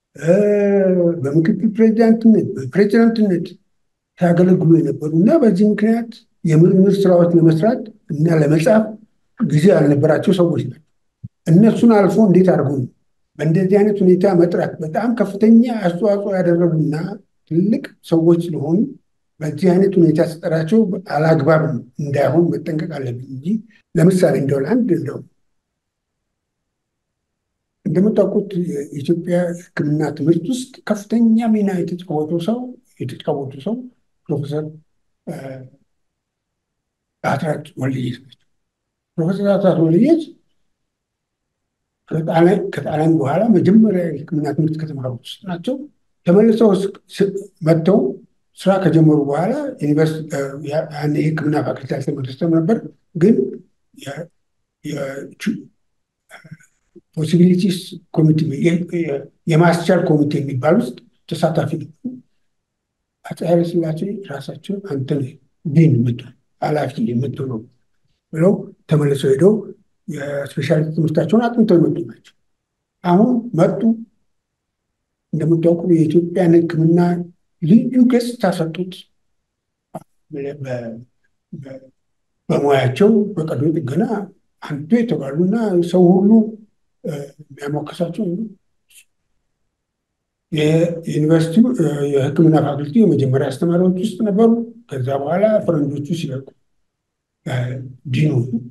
በምክትል ፕሬዚዳንትነት፣ በፕሬዚዳንትነት ሲያገለግሉ የነበሩ እና በዚህ ምክንያት የምርምር ስራዎች ለመስራት እና ለመጻፍ ጊዜ ያልነበራቸው ሰዎች ናቸው። እነሱን አልፎ እንዴት አድርጎ ነው በእንደዚህ አይነት ሁኔታ መጥራት በጣም ከፍተኛ አስተዋጽኦ ያደረጉና ትልቅ ሰዎች ስለሆኑ በዚህ አይነት ሁኔታ ስጠራቸው አላግባብ እንዳይሆን መጠንቀቅ አለብኝ እንጂ ለምሳሌ እንደው ለአንድ እንደው እንደምታውቁት የኢትዮጵያ ሕክምና ትምህርት ውስጥ ከፍተኛ ሚና የተጫወቱ ሰው የተጫወቱ ሰው ፕሮፌሰር አስራት ወልደየስ ናቸው። ፕሮፌሰር አስራት ወልደየስ ከጣሊያን በኋላ መጀመሪያ የሕክምና ትምህርት ከተማሩት ውስጥ ናቸው። ተመልሰው መጥተው ስራ ከጀመሩ በኋላ የሕክምና ፋክልቲ አልተመለሰም ነበር ግን ፖሲቢሊቲስ ኮሚቴ የማስቻል ኮሚቴ የሚባል ውስጥ ተሳታፊ ነበሩ። አፄ ኃይለሥላሴ ራሳቸው አንተ ዲን የምትሆን ኃላፊ የምትሆነው ብለው ተመልሰው ሄደው የስፔሻሊቲ ትምህርታቸውን አጥንተው የመጡ ናቸው። አሁን መጡ። እንደምታውቁ የኢትዮጵያን ሕክምና ልዩ ገጽታ ሰጡት። በሙያቸው በቀዶ ጥገና አንዱ የተባሉና ሰው ሁሉ የሚያሞከሳቸው የዩኒቨርሲቲው የሕክምና ፋክልቲ የመጀመሪያ አስተማሪዎች ውስጥ ነበሩ። ከዛ በኋላ ፈረንጆቹ ሲለቁ ዲኑ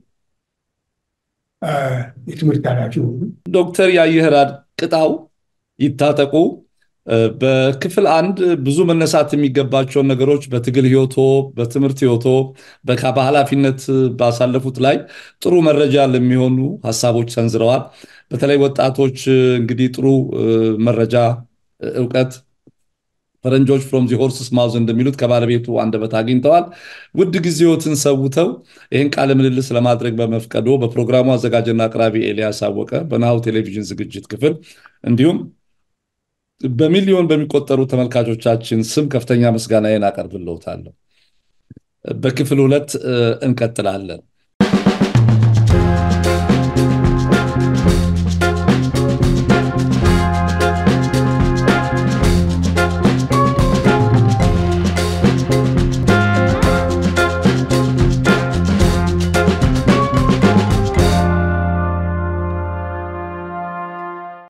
የትምህርት ኃላፊ ሆኑ። ዶክተር ያየህራድ ቅጣው ይታጠቁ በክፍል አንድ ብዙ መነሳት የሚገባቸውን ነገሮች በትግል ህይወቶ፣ በትምህርት ህይወቶ፣ በኃላፊነት ባሳለፉት ላይ ጥሩ መረጃ ለሚሆኑ ሀሳቦች ሰንዝረዋል። በተለይ ወጣቶች እንግዲህ ጥሩ መረጃ እውቀት ፈረንጆች ፍሮም ዚ ሆርስስ ማውዝ እንደሚሉት ከባለቤቱ አንደበት አግኝተዋል። ውድ ጊዜዎትን ሰውተው ይህን ቃለ ምልልስ ለማድረግ በመፍቀዶ በፕሮግራሙ አዘጋጅና አቅራቢ ኤልያስ አወቀ በናሁ ቴሌቪዥን ዝግጅት ክፍል እንዲሁም በሚሊዮን በሚቆጠሩ ተመልካቾቻችን ስም ከፍተኛ ምስጋናዬን አቀርብልዎታለሁ። በክፍል ሁለት እንቀጥላለን።